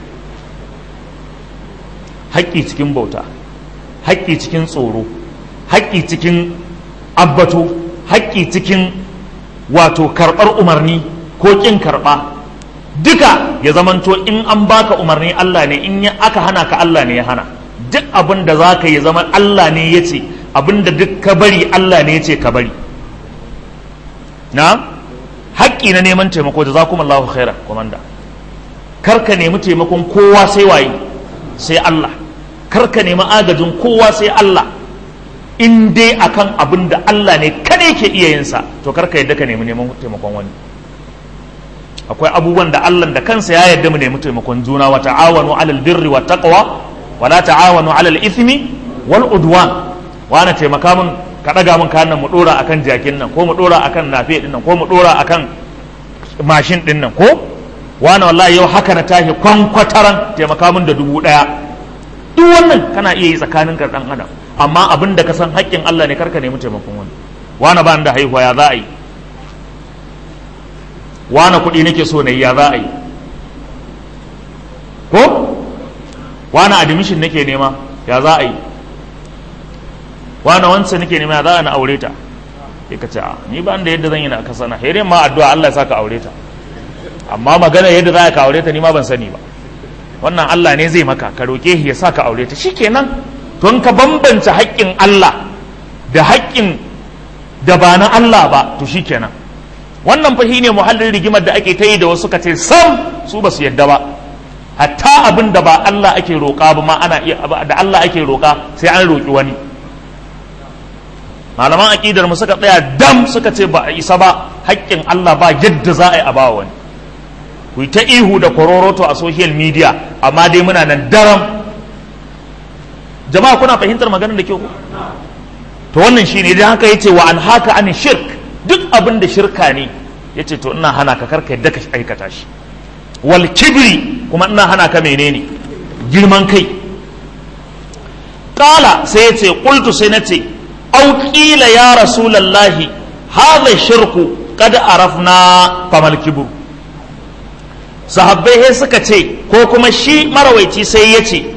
[SPEAKER 1] haƙƙi cikin bauta haƙƙi cikin tsoro haƙƙi cikin abbato haƙƙi cikin wato karɓar umarni ko ƙin karɓa duka ya zamanto in an baka umarni Allah ne in ya aka hana ka Allah ne ya hana duk abin da za ka yi zama Allah ne ya ce abin da duk ka bari Allah ne ya ce ka bari na haƙƙi na neman taimako da za kuma Allah khaira komanda kar ka nemi taimakon kowa sai waye sai Allah kar ka nemi agajin kowa sai Allah in dai akan abin da Allah ne kada yake iya yin sa to kar ka yadda ka nemi neman taimakon wani akwai abubuwan da Allah da kansa ya yarda mu nemi taimakon juna wa ta'awanu 'alal birri wat taqwa wa la ta'awanu 'alal ithmi wal udwan wa na taimaka mun ka daga mun kayan nan mu dora akan jakin nan ko mu dora akan nafe din nan ko mu dora akan mashin din nan ko wani wallahi yau haka na tashi kwankwataran taimaka mun da dubu daya duk wannan kana iya yi tsakanin ka dan adam amma abin da ka san haƙƙin Allah ne karka nemi taimakon wani wani ba da haihuwa ya za a yi wani kuɗi nake so na yi ya za a yi ko wani admission nake nema ya za a yi wani wancan nake nema ya za a na aure ta sai ka ce ni ba da yadda zan yi na kasa na hairin ma addu'a Allah ya saka aure ta amma magana yadda za ka aure ta ni ma ban sani ba wannan Allah ne zai maka ka roƙe shi ya sa ka aure ta shikenan don ka bambance haƙƙin Allah da haƙƙin da ba na Allah ba to shikenan wannan fa ne muhallin rigimar da ake ta yi da wasu ka ce sam su ba su yadda ba hatta abin da ba Allah ake roƙa ba ma ana iya da Allah ake roƙa sai an roƙi wani malaman aƙidar mu suka tsaya dam suka ce ba a isa ba haƙƙin Allah ba yadda za a yi a ba wani ku ta ihu da kororoto a social media amma dai muna nan daram jama'a kuna fahimtar maganar da ke ku to wannan shine idan haka yace wa an haka an shirk duk abin da shirka ne yace to ina hana ka karka yadda ka aikata shi wal kibri kuma ina hana ka menene girman kai kala sai yace qultu sai nace au qila ya rasulullahi hadha shirku qad arafna famal kibru sahabbai sai suka ce ko kuma shi marawaici sai ya ce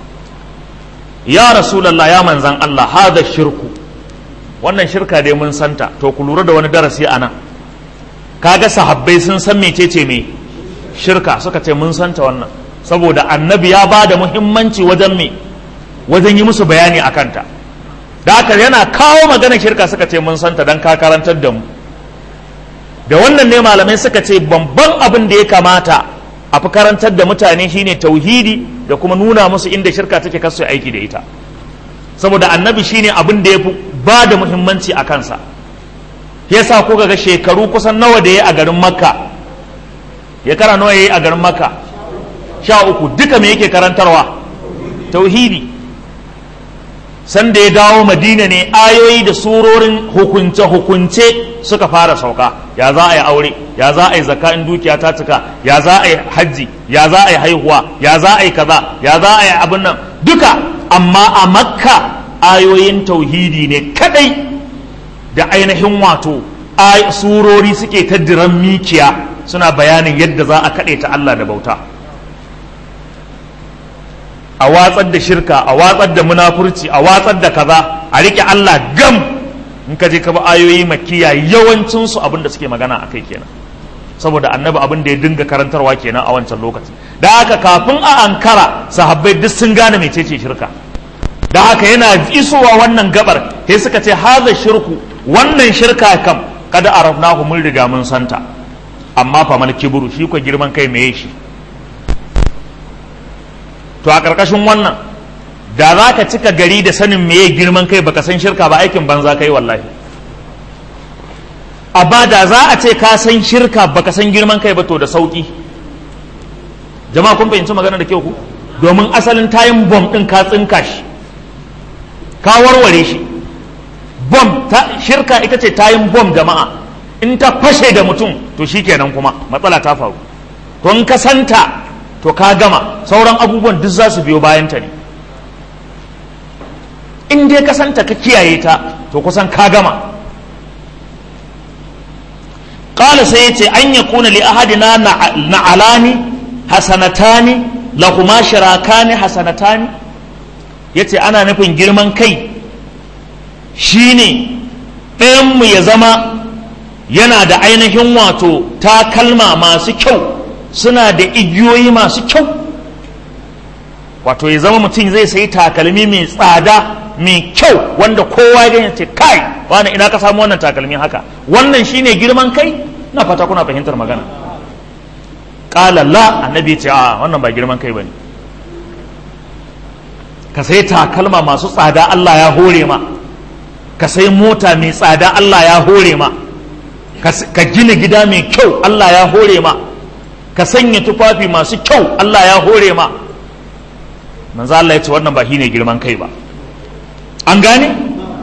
[SPEAKER 1] ya rasulallah ya manzan Allah hada shirku wannan shirka dai mun santa to ku lura da wani darasi a nan kaga sahabbai sun san mecece me shirka suka ce mun santa wannan saboda annabi ya ba da muhimmanci wajen me wajen yi musu bayani a kanta da haka yana kawo magana shirka suka ce mun santa don ka karantar da mu da wannan ne malamai suka ce babban abin da ya kamata a fi karantar da mutane shine tauhidi da kuma nuna musu inda shirka take kasu aiki da ita saboda annabi shine abin da ya fi ba da muhimmanci a kansa yasa ko ga shekaru kusan nawa da ya a garin makka ya kara nawa ya yi a garin makka sha uku duka me yake karantarwa tauhidi sanda ya dawo madina ne ayoyi da surorin hukunce-hukunce suka fara sauka ya za a yi aure ya za a yi zaka in dukiya ta cika ya za a yi hajji ya za a yi haihuwa ya za a yi kaza ya za a yi abin nan duka amma a makka ayoyin tauhidi ne kadai da ainihin wato surori suke ta diran mikiya suna bayanin yadda za a kaɗe ta Allah da bauta a watsar da shirka a watsar da munafurci a watsar da kaza a riƙe Allah gam in ka je ka ba ayoyi makiya yawancinsu abin da suke magana a kai kenan saboda annabi abin da ya dinga karantarwa kenan a wancan lokaci da haka kafin a ankara sahabbai duk sun gane mecece shirka da haka yana isowa wannan gabar sai suka ce haza shirku wannan shirka kam kada arafnahu mun riga mun santa amma fa mal kibru shi ko girman kai meye shi to a karkashin wannan da za ka cika gari da sanin meye girman kai baka san shirka ba aikin banza kai wallahi amma da za a ce ka san shirka baka san girman kai ba to da sauki jama'a kun fahimci magana da kyau ku domin asalin tayin bom din ka tsinka shi ka warware shi bom ta shirka ita ce tayin bom jama'a in ta fashe da mutum to shikenan kuma matsala ta faru to in ka santa to ka gama sauran abubuwan duk za su biyo bayan ta ne in dai ka santa ka kiyaye ta to kusan ka gama qala sai yace an yakuna li ahadina na'alani hasanatani lahuma shirakani hasanatani yace ana nufin girman kai shine ɗayanmu ya zama yana da ainihin wato takalma masu kyau suna da igiyoyi masu kyau wato ya zama mutum zai sayi takalmi mai tsada mai kyau wanda kowa ya ce kai wani ina ka samu wannan takalmi haka wannan shine girman kai na fata kuna fahimtar magana qala la annabi ce a wannan ba girman kai bane ka sai takalma masu tsada Allah ya hore ma ka sai mota mai tsada Allah ya hore ma ka gina gida mai kyau Allah ya hore ma ka sanya tufafi masu kyau Allah ya hore ma manzo Allah ya ce wannan ba shine girman kai ba an gane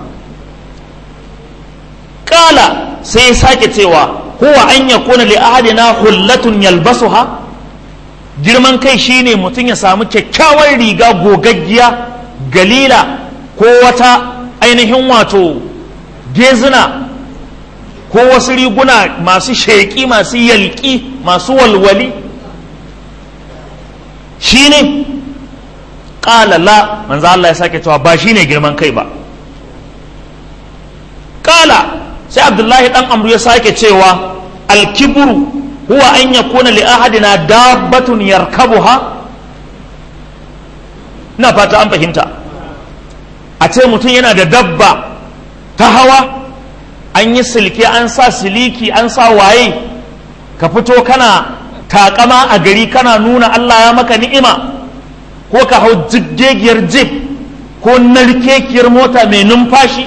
[SPEAKER 1] kala sai ya sake cewa huwa an yakuna li ahadina hullatun yalbasuha girman kai shine mutum ya samu kyakkyawar riga gogaggiya galila ko wata ainihin wato gezina ko wasu riguna masu sheƙi masu yalƙi masu walwali shine ƙala la manzo Allah ya sake cewa ba shine girman kai ba ƙala sai abdullahi dan amru ya sake cewa alkibru huwa an yakuna li ahadina dabbatun yarkabuha ina fata an fahimta a ce mutum yana da dabba ta hawa an yi silke an sa siliki an sa waye ka fito kana takama a gari kana nuna Allah ya maka ni'ima ko ka hau jiggegiyar jib ko narkekiyar mota mai numfashi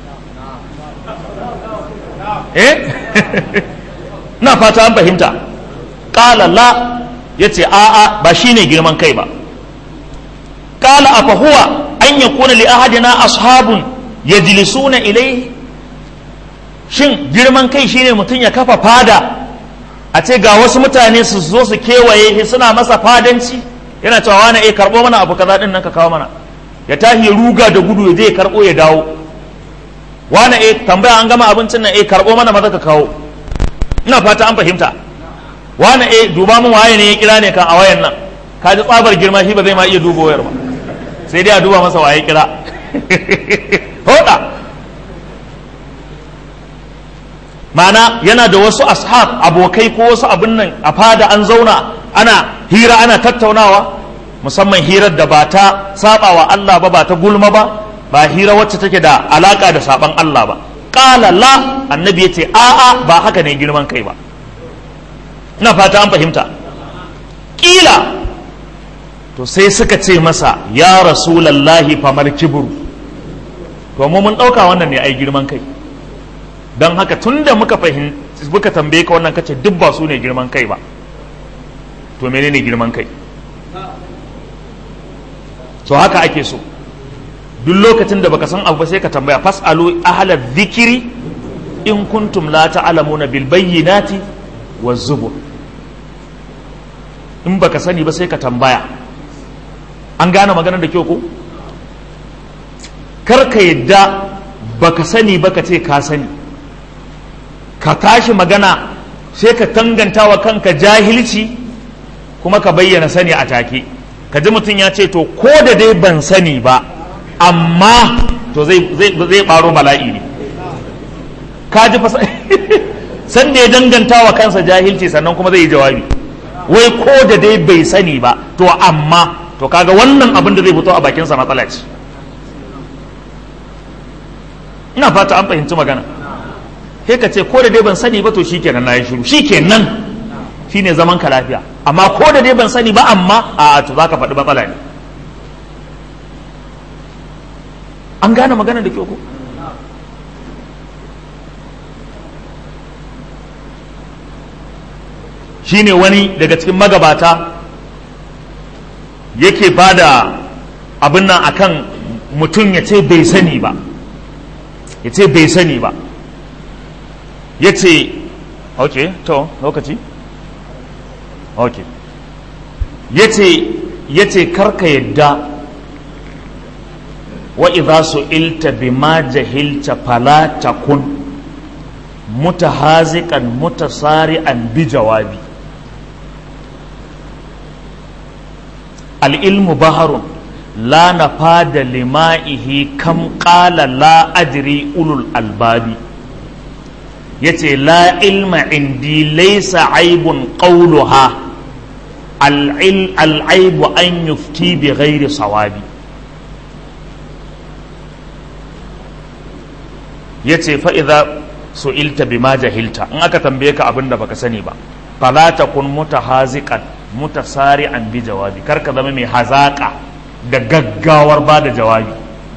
[SPEAKER 1] eh na fata an fahimta ƙala la ya ce a'a ba shi ne girman kai ba ƙala a fahuwa an ya kuna li ahadina ashabun ya jilisuna ilai shin girman kai shine mutum ya kafa fada a ce ga wasu mutane su zo su kewaye shi suna masa fadanci yana cewa wani eh karɓo mana abu kaza din nan ka kawo mana ya tahi ya ruga da gudu ya je ya karɓo ya dawo wani eh tambaya an gama abincin nan eh karɓo mana maza ka kawo ina fata an fahimta wani eh duba mun waye ne ya kira ne kan a wayan nan ka ji tsabar girma shi ba zai ma iya duba wayar ba sai dai a duba masa waye kira hoda mana yana da wasu ashab abokai ko wasu abin nan a fada an zauna ana hira ana tattaunawa musamman hirar da ba ta saba wa Allah ba ba ta gulma ba ba hira wacce take da alaka da saban Allah ba qala la annabi yace a'a ba haka ne girman kai ba ina fata an fahimta kila to sai suka ce masa ya rasulallahi famar kibru to mu mun dauka wannan ne ai girman kai don haka tun da muka fahimci muka tambaye ka wannan kace duk ba su ne girman kai ba to menene girman kai to haka ake so duk lokacin da baka san abu ba sai ka tambaya fasalu ahla dhikri in kuntum la ta'lamuna bil bayyinati waz zubur in baka sani ba sai ka tambaya an gane maganar da kyau ko kar ka yadda baka sani baka ce ka sani ka tashi magana sai ka tanganta wa kanka jahilci kuma ka bayyana sani a take ka ji mutum ya ce to ko da dai ban sani ba amma to zai zai baro bala'i ne ka ji fasa san da ya danganta wa kansa jahilci sannan kuma zai yi jawabi wai ko da dai bai sani ba to amma to kaga wannan abin da zai fito a bakinsa matsala ce ina fata an fahimci magana sai ka ce ko da dai ban sani ba to shikenan na yi shiru shikenan shine zaman ka lafiya amma ko da dai ban sani ba amma a to zaka faɗi matsala ne an gane magana da kyau ko shine wani daga cikin magabata yake ba da abin nan akan mutum ya ce bai sani ba ya ce bai sani ba ya ce ok to lokaci ok ya ce ya ce karka yadda wa idza su'ilta bima jahilta fala takun mutahaziqan mutasari'an bi jawabi al'ilmu baharun la na fada lima'ihi kam ƙala la adri ulul albabi ya ce la ilma indi laisa aibun ƙauluha al'aibu an yufti bi ghairi sawabi ya ce fa'iza su'ilta bi ma jahilta in aka tambaye ka abin da baka sani ba fala takun mutahaziqan mutasari'an bi jawabi kar ka zama mai hazaka da gaggawar ba da jawabi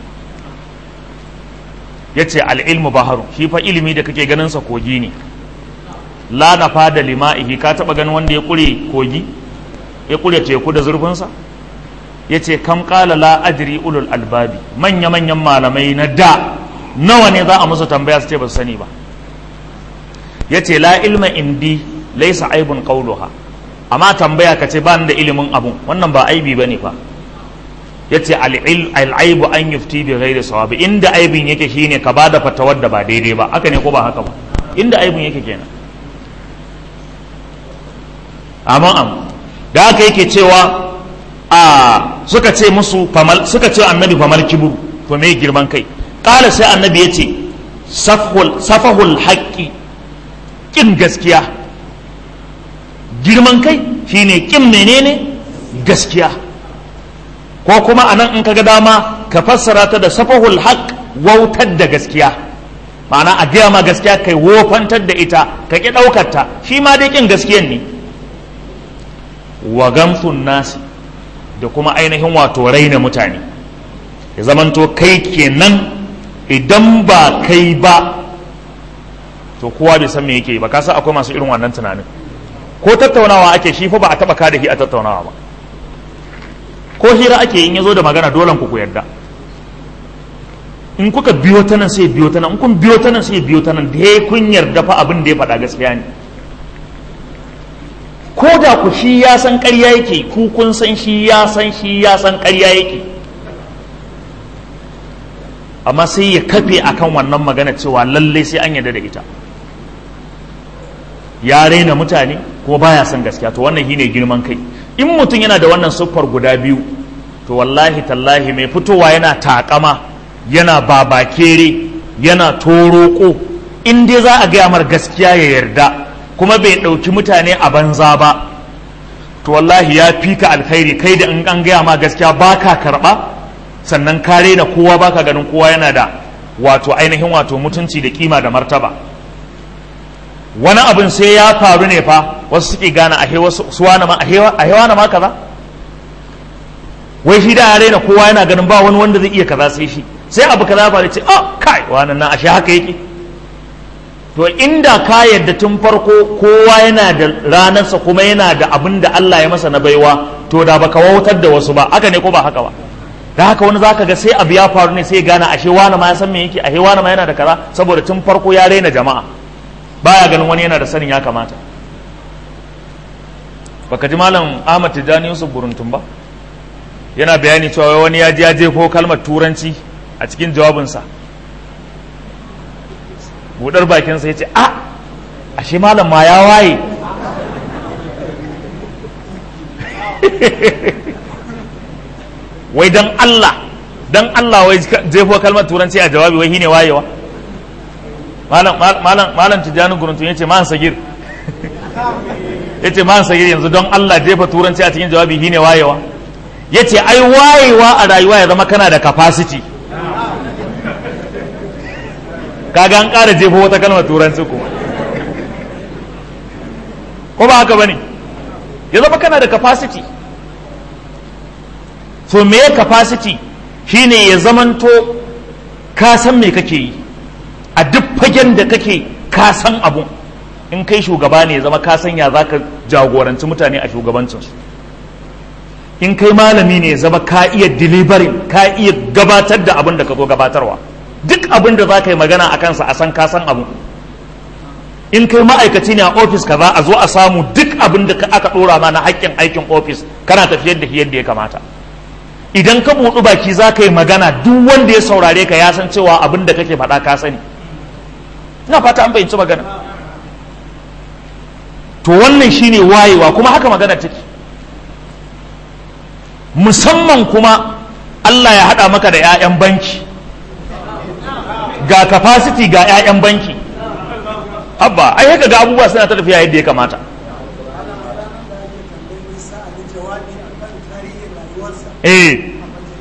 [SPEAKER 1] yace al-ilmu baharu shi fa ilimi da kake ganin sa kogi ne la nafa da lima'ihi ka taba ganin wanda ya kure kogi ya kure teku da zurfin sa yace kam qala la adri ulul albabi manya manyan malamai na da nawa ne za a musu tambaya su ce ba su sani ba yace la ilma indi laysa aibun qawluha amma tambaya ka ce ba ni da ilimin abun wannan ba aibi bane fa yace al-aibu an yufti bi ghairi sawabi inda aibin yake shine ka bada fatawar da ba daidai ba haka ne ko ba haka ba inda aibin yake kenan amma am da haka yake cewa a suka ce musu famal suka ce annabi famal kibru to me girman kai kala sai annabi yace safhul safahul haqqi kin gaskiya girman kai shine kin menene gaskiya ko kuma anan in kaga dama ka fassara ta da safahul haq wautar da gaskiya ma'ana a gaya ma gaskiya kai wofantar da ita ka ki ɗaukar ta shi ma dai kin gaskiyan ne wa gamsun nasi da kuma ainihin wato raina mutane ya zamanto kai kenan idan ba kai ba to kowa bai san me yake ba ka san akwai masu irin wannan tunanin ko tattaunawa ake shi fa ba a taba kada shi a tattaunawa ba ko hira ake in yazo da magana dole ku ku yarda in kuka biyo ta nan sai biyo ta nan in kun biyo ta nan sai biyo ta nan da ya kun yarda fa abin da ya faɗa gaskiya ne ko da ku shi ya san ƙarya yake ku kun san shi ya san shi ya san ƙarya yake amma sai ya kafe akan wannan magana cewa lallai sai an yarda da ita ya raina mutane ko baya son gaskiya to wannan shine girman kai in mutum yana da wannan siffar guda biyu to wallahi tallahi mai fitowa yana takama yana babakere yana toroko in dai za a gaya mar gaskiya ya yarda kuma bai ɗauki mutane a banza ba to wallahi ya fi ka alkhairi kai da in an gaya ma gaskiya baka karɓa sannan ka raina kowa baka ganin kowa yana da wato ainihin wato mutunci da kima da martaba wani abin sai ya faru ne fa wasu suke gane a wasu suwana ma a hewa na ma kaza wai shi da ya raina kowa yana ganin ba wani wanda zai iya kaza sai shi sai abu kaza ba ce oh kai wannan nan ashe haka yake to inda ka yadda tun farko kowa yana da ranarsa kuma yana da abin da Allah ya masa na baiwa to da baka wautar da wasu ba haka ne ko ba haka ba da haka wani zaka ga sai abu ya faru ne sai ya gane ashe wani ma ya san me yake ashe wani ma yana da kaza saboda tun farko ya raina jama'a baya ganin wani yana da sanin ya kamata baka ji malam Ahmad Tijani Yusuf Buruntun ba yana bayani cewa wani ya ji ya jefo kalmar turanci a cikin jawabinsa budar bakinsa ya ce a ashe malam ma ya waye wai dan Allah dan Allah wai jefo kalmar turanci a jawabi wai shine wayewa malam malam malam tijani guruntun yace man sagir yace man sagir yanzu don Allah jefa turanci a cikin jawabi shine wayewa yace ai wayewa a rayuwa ya zama kana da capacity kaga an ƙara jefo wata kalmar turanci kuma ko ba haka bane ya zama kana da capacity to me capacity shine ya zamanto ka san me kake yi a duk fagen da kake ka san abu in kai shugaba ne ya zama ka san ya zaka jagoranci mutane a shugabancinsu in kai malami ne ya zama ka iya delivering ka iya gabatar da abin da ka zo gabatarwa duk abin da za ka yi magana a kansa a san ka san abu in kai ma'aikaci ne a ofis ka za a zo a samu duk abin da aka ɗora ma na haƙƙin aikin ofis kana tafiyar da yadda ya kamata idan ka buɗu baki za ka yi magana duk wanda ya saurare ka ya san cewa abin da kake faɗa ka sani ina fata an fahimci magana to wannan shine wayewa kuma haka magana take musamman kuma Allah ya haɗa maka da 'ya'yan banki ga capacity ga 'ya'yan banki abba ai haka ga abubuwa suna ta tafiya yadda ya kamata eh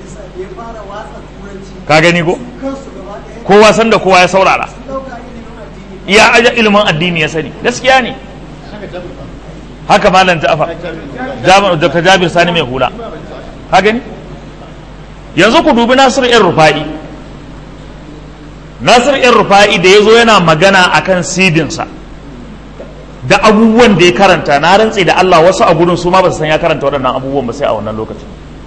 [SPEAKER 1] ka gani ko kowa san da kowa ya saurara iya aja ilimin addini ya sani gaskiya ne haka malam ja'far dr jabir sani mai hula ka gani yanzu ku dubi nasiru yan rufa'i nasiru yan rufa'i da ya zo yana magana akan sidinsa da abubuwan da ya karanta na rantse da Allah wasu a gudun su ma ba su san ya karanta waɗannan abubuwan ba sai a wannan lokacin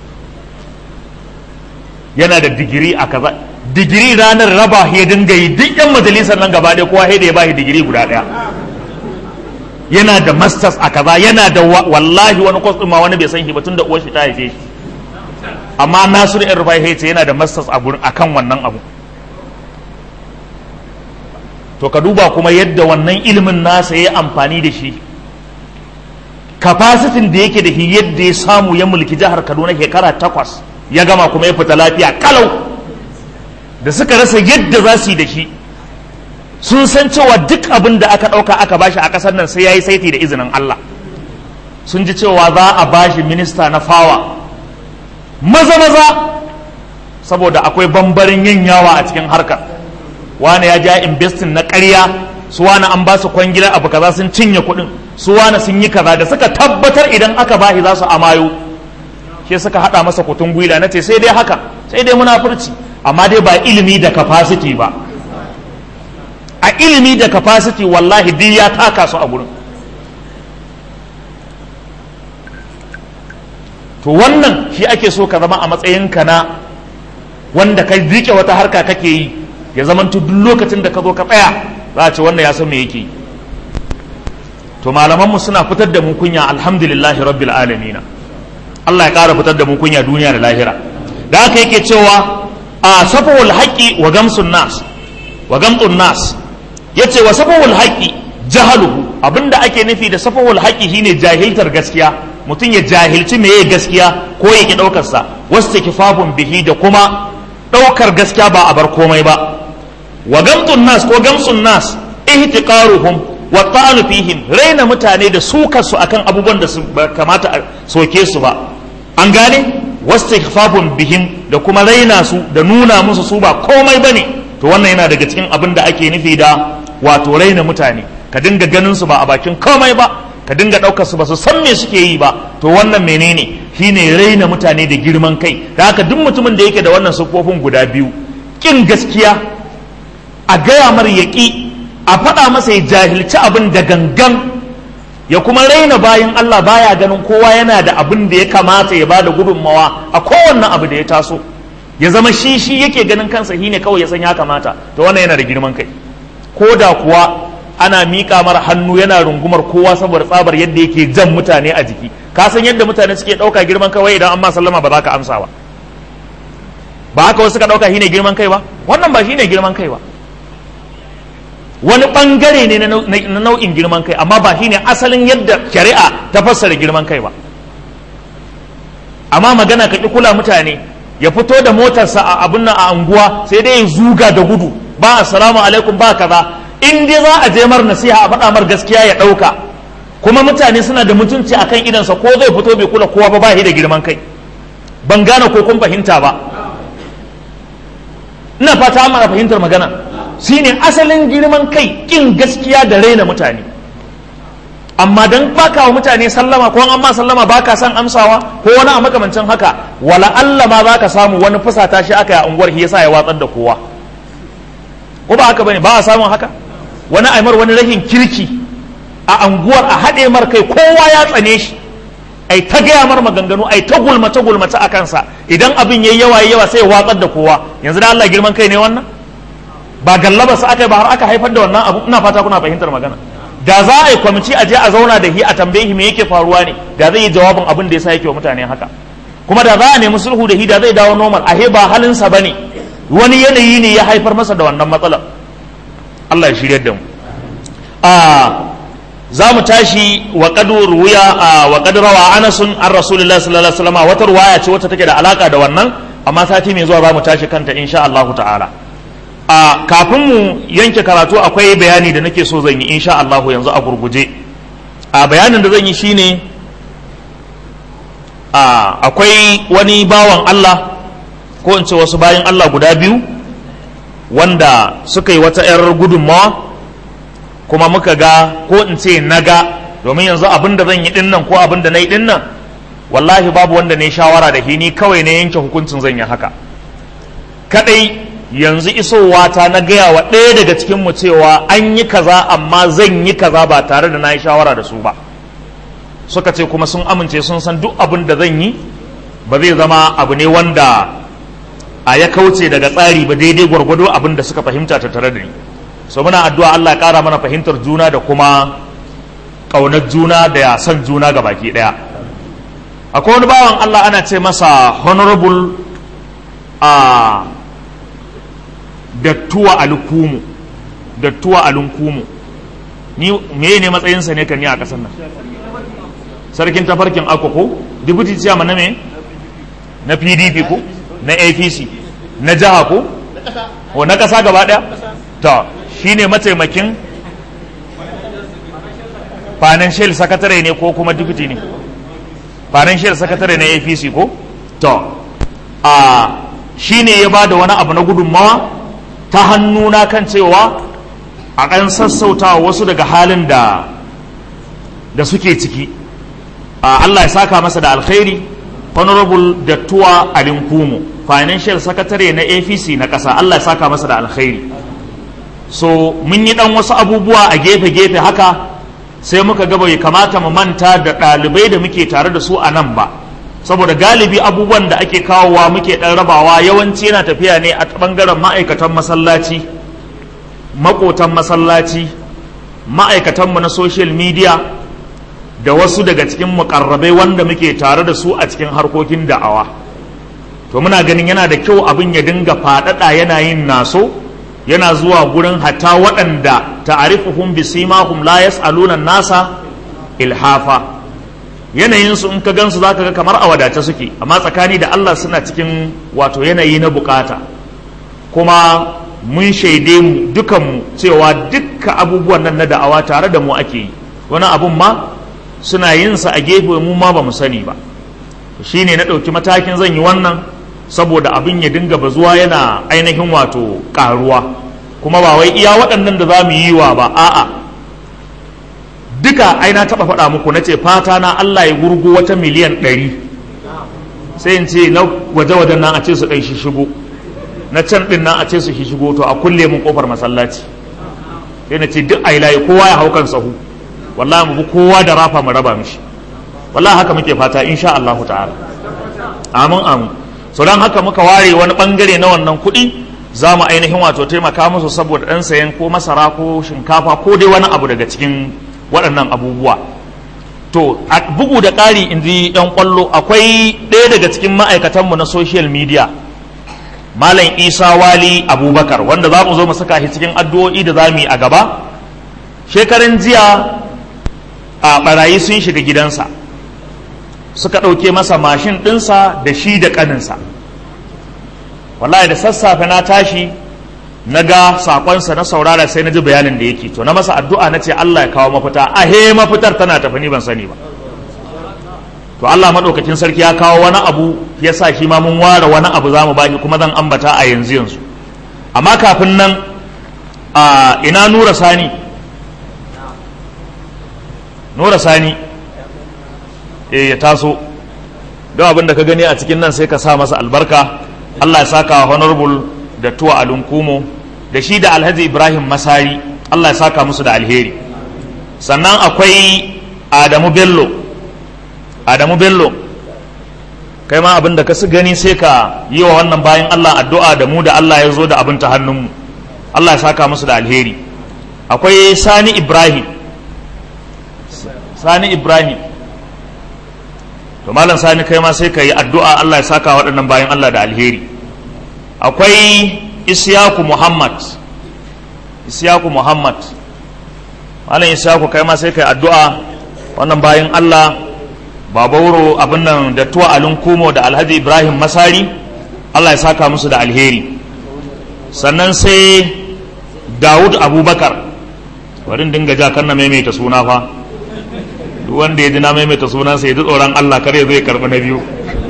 [SPEAKER 1] yana da digiri a kaza digiri ranar raba ya dinga yi duk yan majalisar nan gaba ɗaya kowa da ya ba shi digiri guda ɗaya yana da masters a kaza yana da wallahi wani kwas ɗin ma wani bai san shi ba tun da uwar shi ta haife shi amma nasiru yan rufai ce yana da masters a gurin akan wannan abu to ka duba kuma yadda wannan ilimin nasa ya amfani da shi kafasitin da yake da shi yadda ya samu ya mulki jihar kaduna shekara takwas ya gama kuma ya fita lafiya kalau da suka rasa yadda za su yi da shi sun san cewa duk abin da aka ɗauka aka bashi a ƙasar nan sai ya yi saiti da izinin Allah sun ji cewa za a bashi minista na fawa maza maza saboda akwai bambarin yin yawa a cikin harkar wani ya ja investin na ƙarya su wani an ba su kwangilar abu kaza sun cinye kuɗin su wani sun yi kaza da suka tabbatar idan aka bashi za su amayo shi suka haɗa masa kutun gwila na ce sai dai haka sai dai munafurci amma dai ba ilimi da capacity ba a ilimi da capacity wallahi duk ya taka su a gurin to wannan shi ake so ka zama a matsayinka na wanda ka rike wata harka kake yi ya zama duk lokacin da ka zo ka tsaya za a ce wannan ya san me yake yi to malamanmu suna fitar da mu kunya alhamdulillahi rabbil alamina Allah ya ƙara fitar da mu kunya duniya da lahira da haka yake cewa a safawul haqqi wa gamsun nas wa gamtun nas yace wa safawul haqqi jahaluhu abinda ake nufi da safawul haqqi shine jahiltar gaskiya mutum ya jahilci meye gaskiya ko ya ki daukar sa wastikfafun bihi da kuma daukar gaskiya ba a bar komai ba wa gamtun nas ko gamsun nas ihtiqaruhum wa ta'anu fihim raina mutane da sukar su akan abubuwan da su kamata a soke su ba an gane wastighfafun bihim da kuma raina su da nuna musu su ba komai bane to wannan yana daga cikin abin da ake nufi da wato raina mutane ka dinga ganin su ba a bakin komai ba ka dinga ɗaukar su ba su san me suke yi ba to wannan menene shine raina mutane da girman kai da haka duk mutumin da yake da wannan siffofin guda biyu kin gaskiya a gaya mar yaƙi a faɗa masa ya jahilci abin da gangan ya kuma raina bayan Allah baya ganin kowa yana da abin da ya kamata ya bada gudunmawa a kowanne abu da ya taso ya zama shi shi yake ganin kansa shine kawai ya san ya kamata to wannan yana da girman kai ko da kuwa ana miƙa mara hannu yana rungumar kowa saboda tsabar yadda yake jan mutane a jiki ka san yadda mutane suke ɗauka girman kai wai idan an ma sallama ba za ka amsa ba ba haka wasu suka ɗauka shine girman kai ba wannan ba shine girman kai ba wani bangare ne na nau'in girman kai amma ba shine asalin yadda shari'a ta fassara girman kai ba amma magana ka ƙi kula mutane ya fito da motarsa a abin nan a anguwa sai dai ya zuga da gudu ba assalamu alaikum ba kaza in dai za a je mar nasiha a faɗa mar gaskiya ya ɗauka kuma mutane suna da mutunci akan idansa ko zai fito bai kula kowa ba ba da girman kai ban gane ko kun fahimta ba ina fata mana fahimtar magana shine asalin girman kai kin gaskiya da raina mutane amma dan baka wa mutane sallama ko an ma sallama baka san amsawa ko wani a makamancin haka wala Allah ma zaka samu wani fusata shi aka yi a unguwar shi yasa ya watsar da kowa ko ba haka bane ba a samun haka wani aimar wani rahin kirki a anguwar a haɗe mar kai kowa ya tsane shi ai ta gaya mar maganganu ai ta gulmace gulmace a kansa idan abin yayi yawa yayi yawa sai ya watsar da kowa yanzu da Allah girman kai ne wannan ba gallaba su aka ba har aka haifar da wannan abu ina fata kuna fahimtar magana da za a yi kwamiti a je a zauna da shi a tambaye shi me yake faruwa ne da zai yi jawabin abin da yasa yake wa mutane haka kuma da za a nemi sulhu da shi da zai dawo normal ahe ba halinsa bane wani yanayi ne ya haifar masa da wannan matsalar Allah ya shirya da mu a za mu tashi wa qadu ruya wa qad rawa Anas an Rasulullahi sallallahu alaihi wasallam wata ruwaya ce wacce take da alaka da wannan amma sati mai zuwa za mu tashi kanta insha Allah ta'ala a kafin mu yanke karatu akwai bayani da nake so zan yi insha Allah yanzu a gurguje a bayanin da zan yi shine a akwai wani bawan Allah ko in ce wasu bayan Allah guda biyu wanda suka yi wata 'yar gudunmawa kuma muka ga ko in ce na ga domin yanzu abin da zan yi dinnan ko abin da na yi dinnan wallahi babu wanda ne shawara da ni kawai ne yanke hukuncin zan yi haka kadai yanzu isowa ta na gaya wa ɗaya daga cikin mu cewa an yi kaza amma zan yi kaza ba tare da na yi shawara da su ba suka ce kuma sun amince sun san duk abin da zan yi ba zai zama abu ne wanda a ya kauce daga tsari ba daidai gwargwado abin da suka fahimta ta tare da ni so muna addu'a Allah ya ƙara mana fahimtar juna da kuma ƙaunar juna da son juna ga baki ɗaya akwai wani bawan Allah ana ce masa honorable a dattuwa alkumu dattuwa alunkumu ni me ne matsayinsa ne kan ni a ƙasar nan sarkin tafarkin akoko deputy chairman na me na pdp ko na apc na jiha ko o na ƙasa gaba ɗaya ta shi ne mataimakin financial secretary ne ko kuma deputy ne financial secretary na apc ko to a shi ne ya ba da wani abu na gudunmawa ta hannuna kan cewa a kan sassauta wasu daga halin da da suke ciki Allah ya saka masa da alkhairi honorable dattuwa alinkumu financial secretary na apc na ƙasa Allah ya saka masa da alkhairi so mun yi dan wasu abubuwa a gefe-gefe haka sai muka ga bai kamata mu manta da ɗalibai da muke tare da su a nan ba saboda galibi abubuwan da ake kawowa muke ɗan rabawa yawanci yana tafiya ne a ɓangaren ma'aikatan masallaci maƙotan masallaci ma'aikatanmu na social media da wasu daga cikin mukarrabai wanda muke tare da su a cikin harkokin da'awa to muna ganin yana da kyau abin ya dinga faɗaɗa yana yin naso yana zuwa gurin hatta waɗanda ta'arifuhum bisimahum la yas'aluna nasa ilhafa yanayinsu in ka gansu zaka ga kamar a wadace suke amma tsakani da Allah suna cikin wato yanayi na bukata kuma mun shaide mu dukanmu cewa dukka abubuwan nan na da'awa tare da mu ake yi wani abun ma suna yin sa a gefe mu ma ba mu sani ba shine na ɗauki matakin zan yi wannan saboda abin ya dinga bazuwa yana ainihin wato karuwa kuma ba wai iya waɗannan da za mu yi wa ba a'a duka ai na taɓa faɗa muku na ce fata na Allah ya gurgu wata miliyan ɗari sai in ce na waje-wajen nan a ce su ɗai shi shigo na can ɗin nan a ce su shi shigo to a kulle mun ƙofar masallaci sai na ce duk ai layi kowa ya hau kan sahu wallahi mu bi kowa da rafa mu raba mishi wallahi haka muke fata insha Allah ta'ala amin amin so don haka muka ware wani bangare na wannan kuɗi za mu ainihin wato taimaka musu saboda ɗan sayan ko masara ko shinkafa ko dai wani abu daga cikin waɗannan abubuwa to a bugu da ƙari in ji ɗan ƙwallo akwai ɗaya daga cikin ma'aikatanmu na social media malam isa wali abubakar wanda za mu zo mu saka shi cikin addu'o'i da za mu yi a gaba shekaran jiya a barayi sun shiga gidansa suka ɗauke masa mashin ɗinsa da shi da ƙaninsa wallahi da sassafe na tashi na ga saƙonsa na saurara sai na ji bayanin da yake to na masa addu'a na ce Allah ya kawo mafita a he mafitar tana tafi ni ban sani ba to Allah maɗaukakin sarki ya kawo wani abu ya sa shi ma mun ware wani abu za mu baki kuma zan ambata a yanzu yanzu amma kafin nan a ina nura sani nura sani eh ya taso don abin da ka gani a cikin nan sai ka sa masa albarka Allah ya saka honorable da tuwa alunkumo da shi da alhaji ibrahim masari Allah ya saka musu da alheri sannan akwai adamu bello adamu bello kai ma abin da ka su gani sai ka yi wa wannan bayan Allah addu'a da mu da Allah ya zo da abin ta hannunmu Allah ya saka musu da alheri akwai sani ibrahim sani ibrahim to malam sani kai ma sai ka yi addu'a Allah ya saka waɗannan bayan Allah da alheri akwai isyaku muhammad isyaku muhammad malam isyaku kai ma sai ka yi addu'a wannan bayan Allah babauro abin nan da tuwa alin kumo da alhaji ibrahim masari Allah ya saka musu da alheri sannan sai dawud abubakar bari dinga ja kan na maimaita suna fa duk wanda ya ji na maimaita sunansa ya ji tsoron Allah kar ya zo ya karɓi na biyu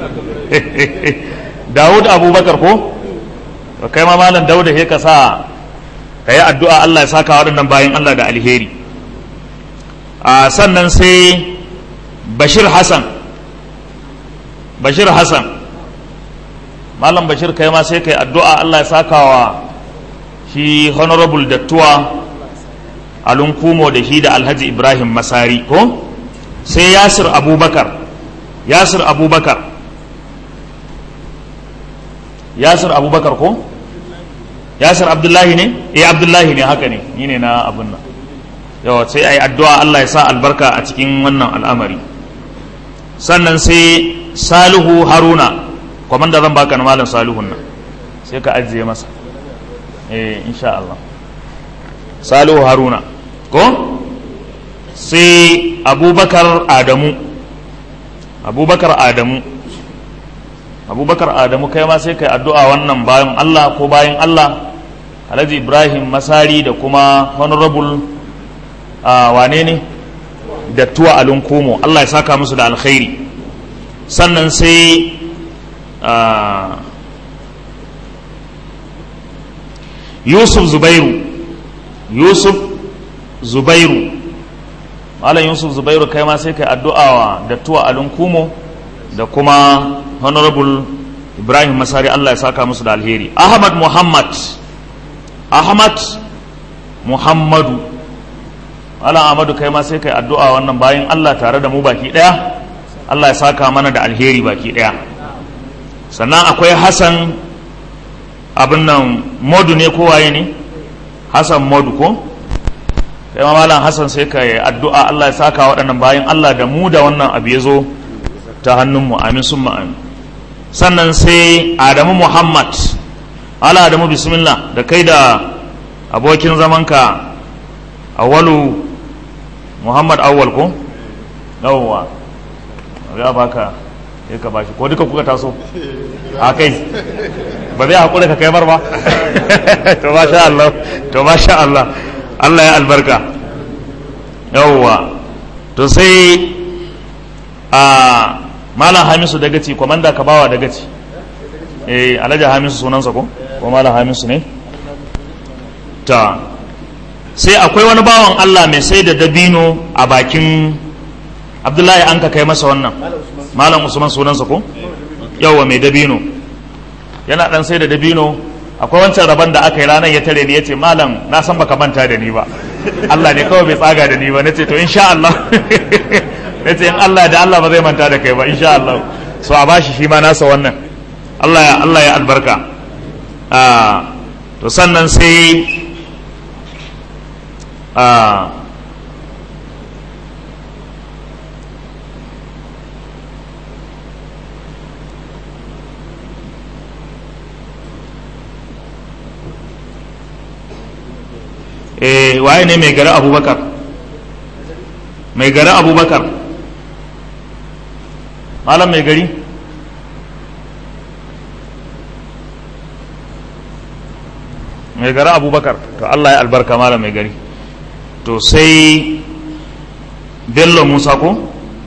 [SPEAKER 1] Dawud Abubakar ko to kai ma malam Dawud sai ka sa ka yi addu'a Allah ya saka waɗannan bayan Allah da alheri a sannan sai Bashir Hassan Bashir Hassan malam Bashir kai ma sai ka yi addu'a Allah ya saka wa shi honorable dattuwa alunkumo da shi da alhaji ibrahim masari ko sai yasir abubakar yasir abubakar yasir abubakar ko yasir abdullahi ne eh abdullahi ne haka ne ni ne na abun nan yawa sai ai addu'a Allah ya sa albarka a cikin wannan al'amari sannan sai salihu haruna kwamanda zan baka na malam salihun nan sai ka ajiye masa eh insha Allah salihu haruna ko sai abubakar adamu abubakar adamu abubakar adamu kai ma sai kai addu'a wannan bayan allah ko bayan allah alhaji ibrahim masari da kuma honorable uh, wane ne da tuwa alun komo allah ya saka musu da alkhairi sannan sai uh, yusuf zubairu yusuf zubairu malam yusuf zubairu kai ma sai kai addu'a wa dattuwa alun kumo da kuma honorable ibrahim masari allah ya saka musu da alheri ahmad muhammad ahmad muhammadu malam ahmadu kai ma sai kai addu'a wannan bayan allah tare da mu baki daya allah ya saka mana da alheri baki daya sannan akwai hassan abin nan modu ne kowaye ne hassan modu ko kai malam hassan sai ka yi addu'a Allah ya saka waɗannan bayan Allah da mu da wannan abu ya zo ta hannunmu amin sun amin sannan sai adamu muhammad ala adamu bismillah da kai da abokin zamanka awalu muhammad awwal ko yawwa ya baka ya ka bashi ko duka kuka taso a kai ba zai haƙura ka kai bar ba to masha Allah to masha Allah Allah ya albarka yawwa to sai a malam hamisu dagaci kwamanda ka bawa dagaci eh alhaji hamisu sunansa ko ko malam hamisu ne ta sai akwai wani bawan Allah mai sai da dabino a bakin abdullahi an ka kai masa wannan malam usman sunansa ko yawwa mai dabino yana dan sai da dabino akwai wancan rabon da aka yi ranar ya tare ni ya ce malam na san baka manta da ni ba Allah ne kawai bai tsaga da ni ba nace to insha Allah nace in Allah da Allah ba zai manta da kai ba insha Allah so a bashi shi ma nasa wannan Allah ya Allah ya albarka ah to sannan sai ah eh waye ne mai gari abubakar mai gari abubakar malam mai gari mai gari abubakar to Allah ya albarka malam mai gari to sai bello musa ko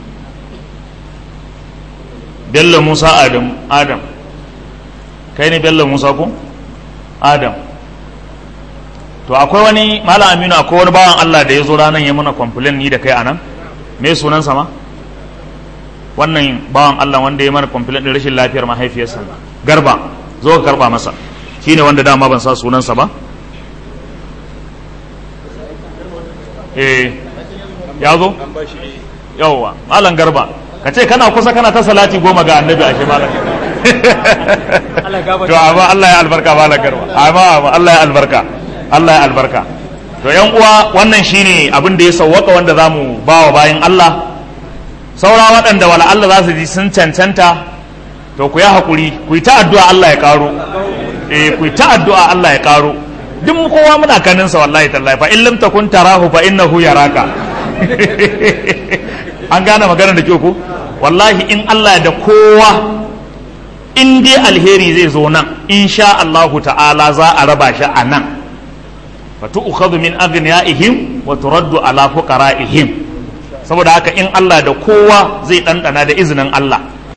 [SPEAKER 1] bello musa adam adam kai ne bello musa ko adam to akwai wani malam aminu akwai wani bawan Allah da ya zo ranar ya mana complain ni da kai anan me sunansa ma wannan bawan Allah wanda ya mana complain din rashin lafiyar mahaifiyarsa garba zo ka karba masa shine wanda dama ban sa sunansa ba eh ya zo yawwa malam garba ka ce kana kusa kana ta salati goma ga annabi ashe malam to amma Allah ya albarka malam garba amma amma Allah ya albarka Allah ya albarka to yan uwa wannan shine abin da ya sawwaka wanda zamu bawa bayan Allah saura waɗanda wala Allah za su ji sun cancanta to ku yi hakuri ku yi ta addu'a Allah ya karo eh ku yi ta addu'a Allah ya karo duk kowa muna kanin sa wallahi tallahi fa in lam takun tarahu fa innahu yaraka an gane magana da kyau ko wallahi in Allah da kowa in dai alheri zai zo nan insha Allah ta'ala za a raba shi a nan fatu'khadhu min aghniyaihim wa turaddu ala fuqara'ihim saboda haka in Allah da kowa zai ɗanɗana da izinin Allah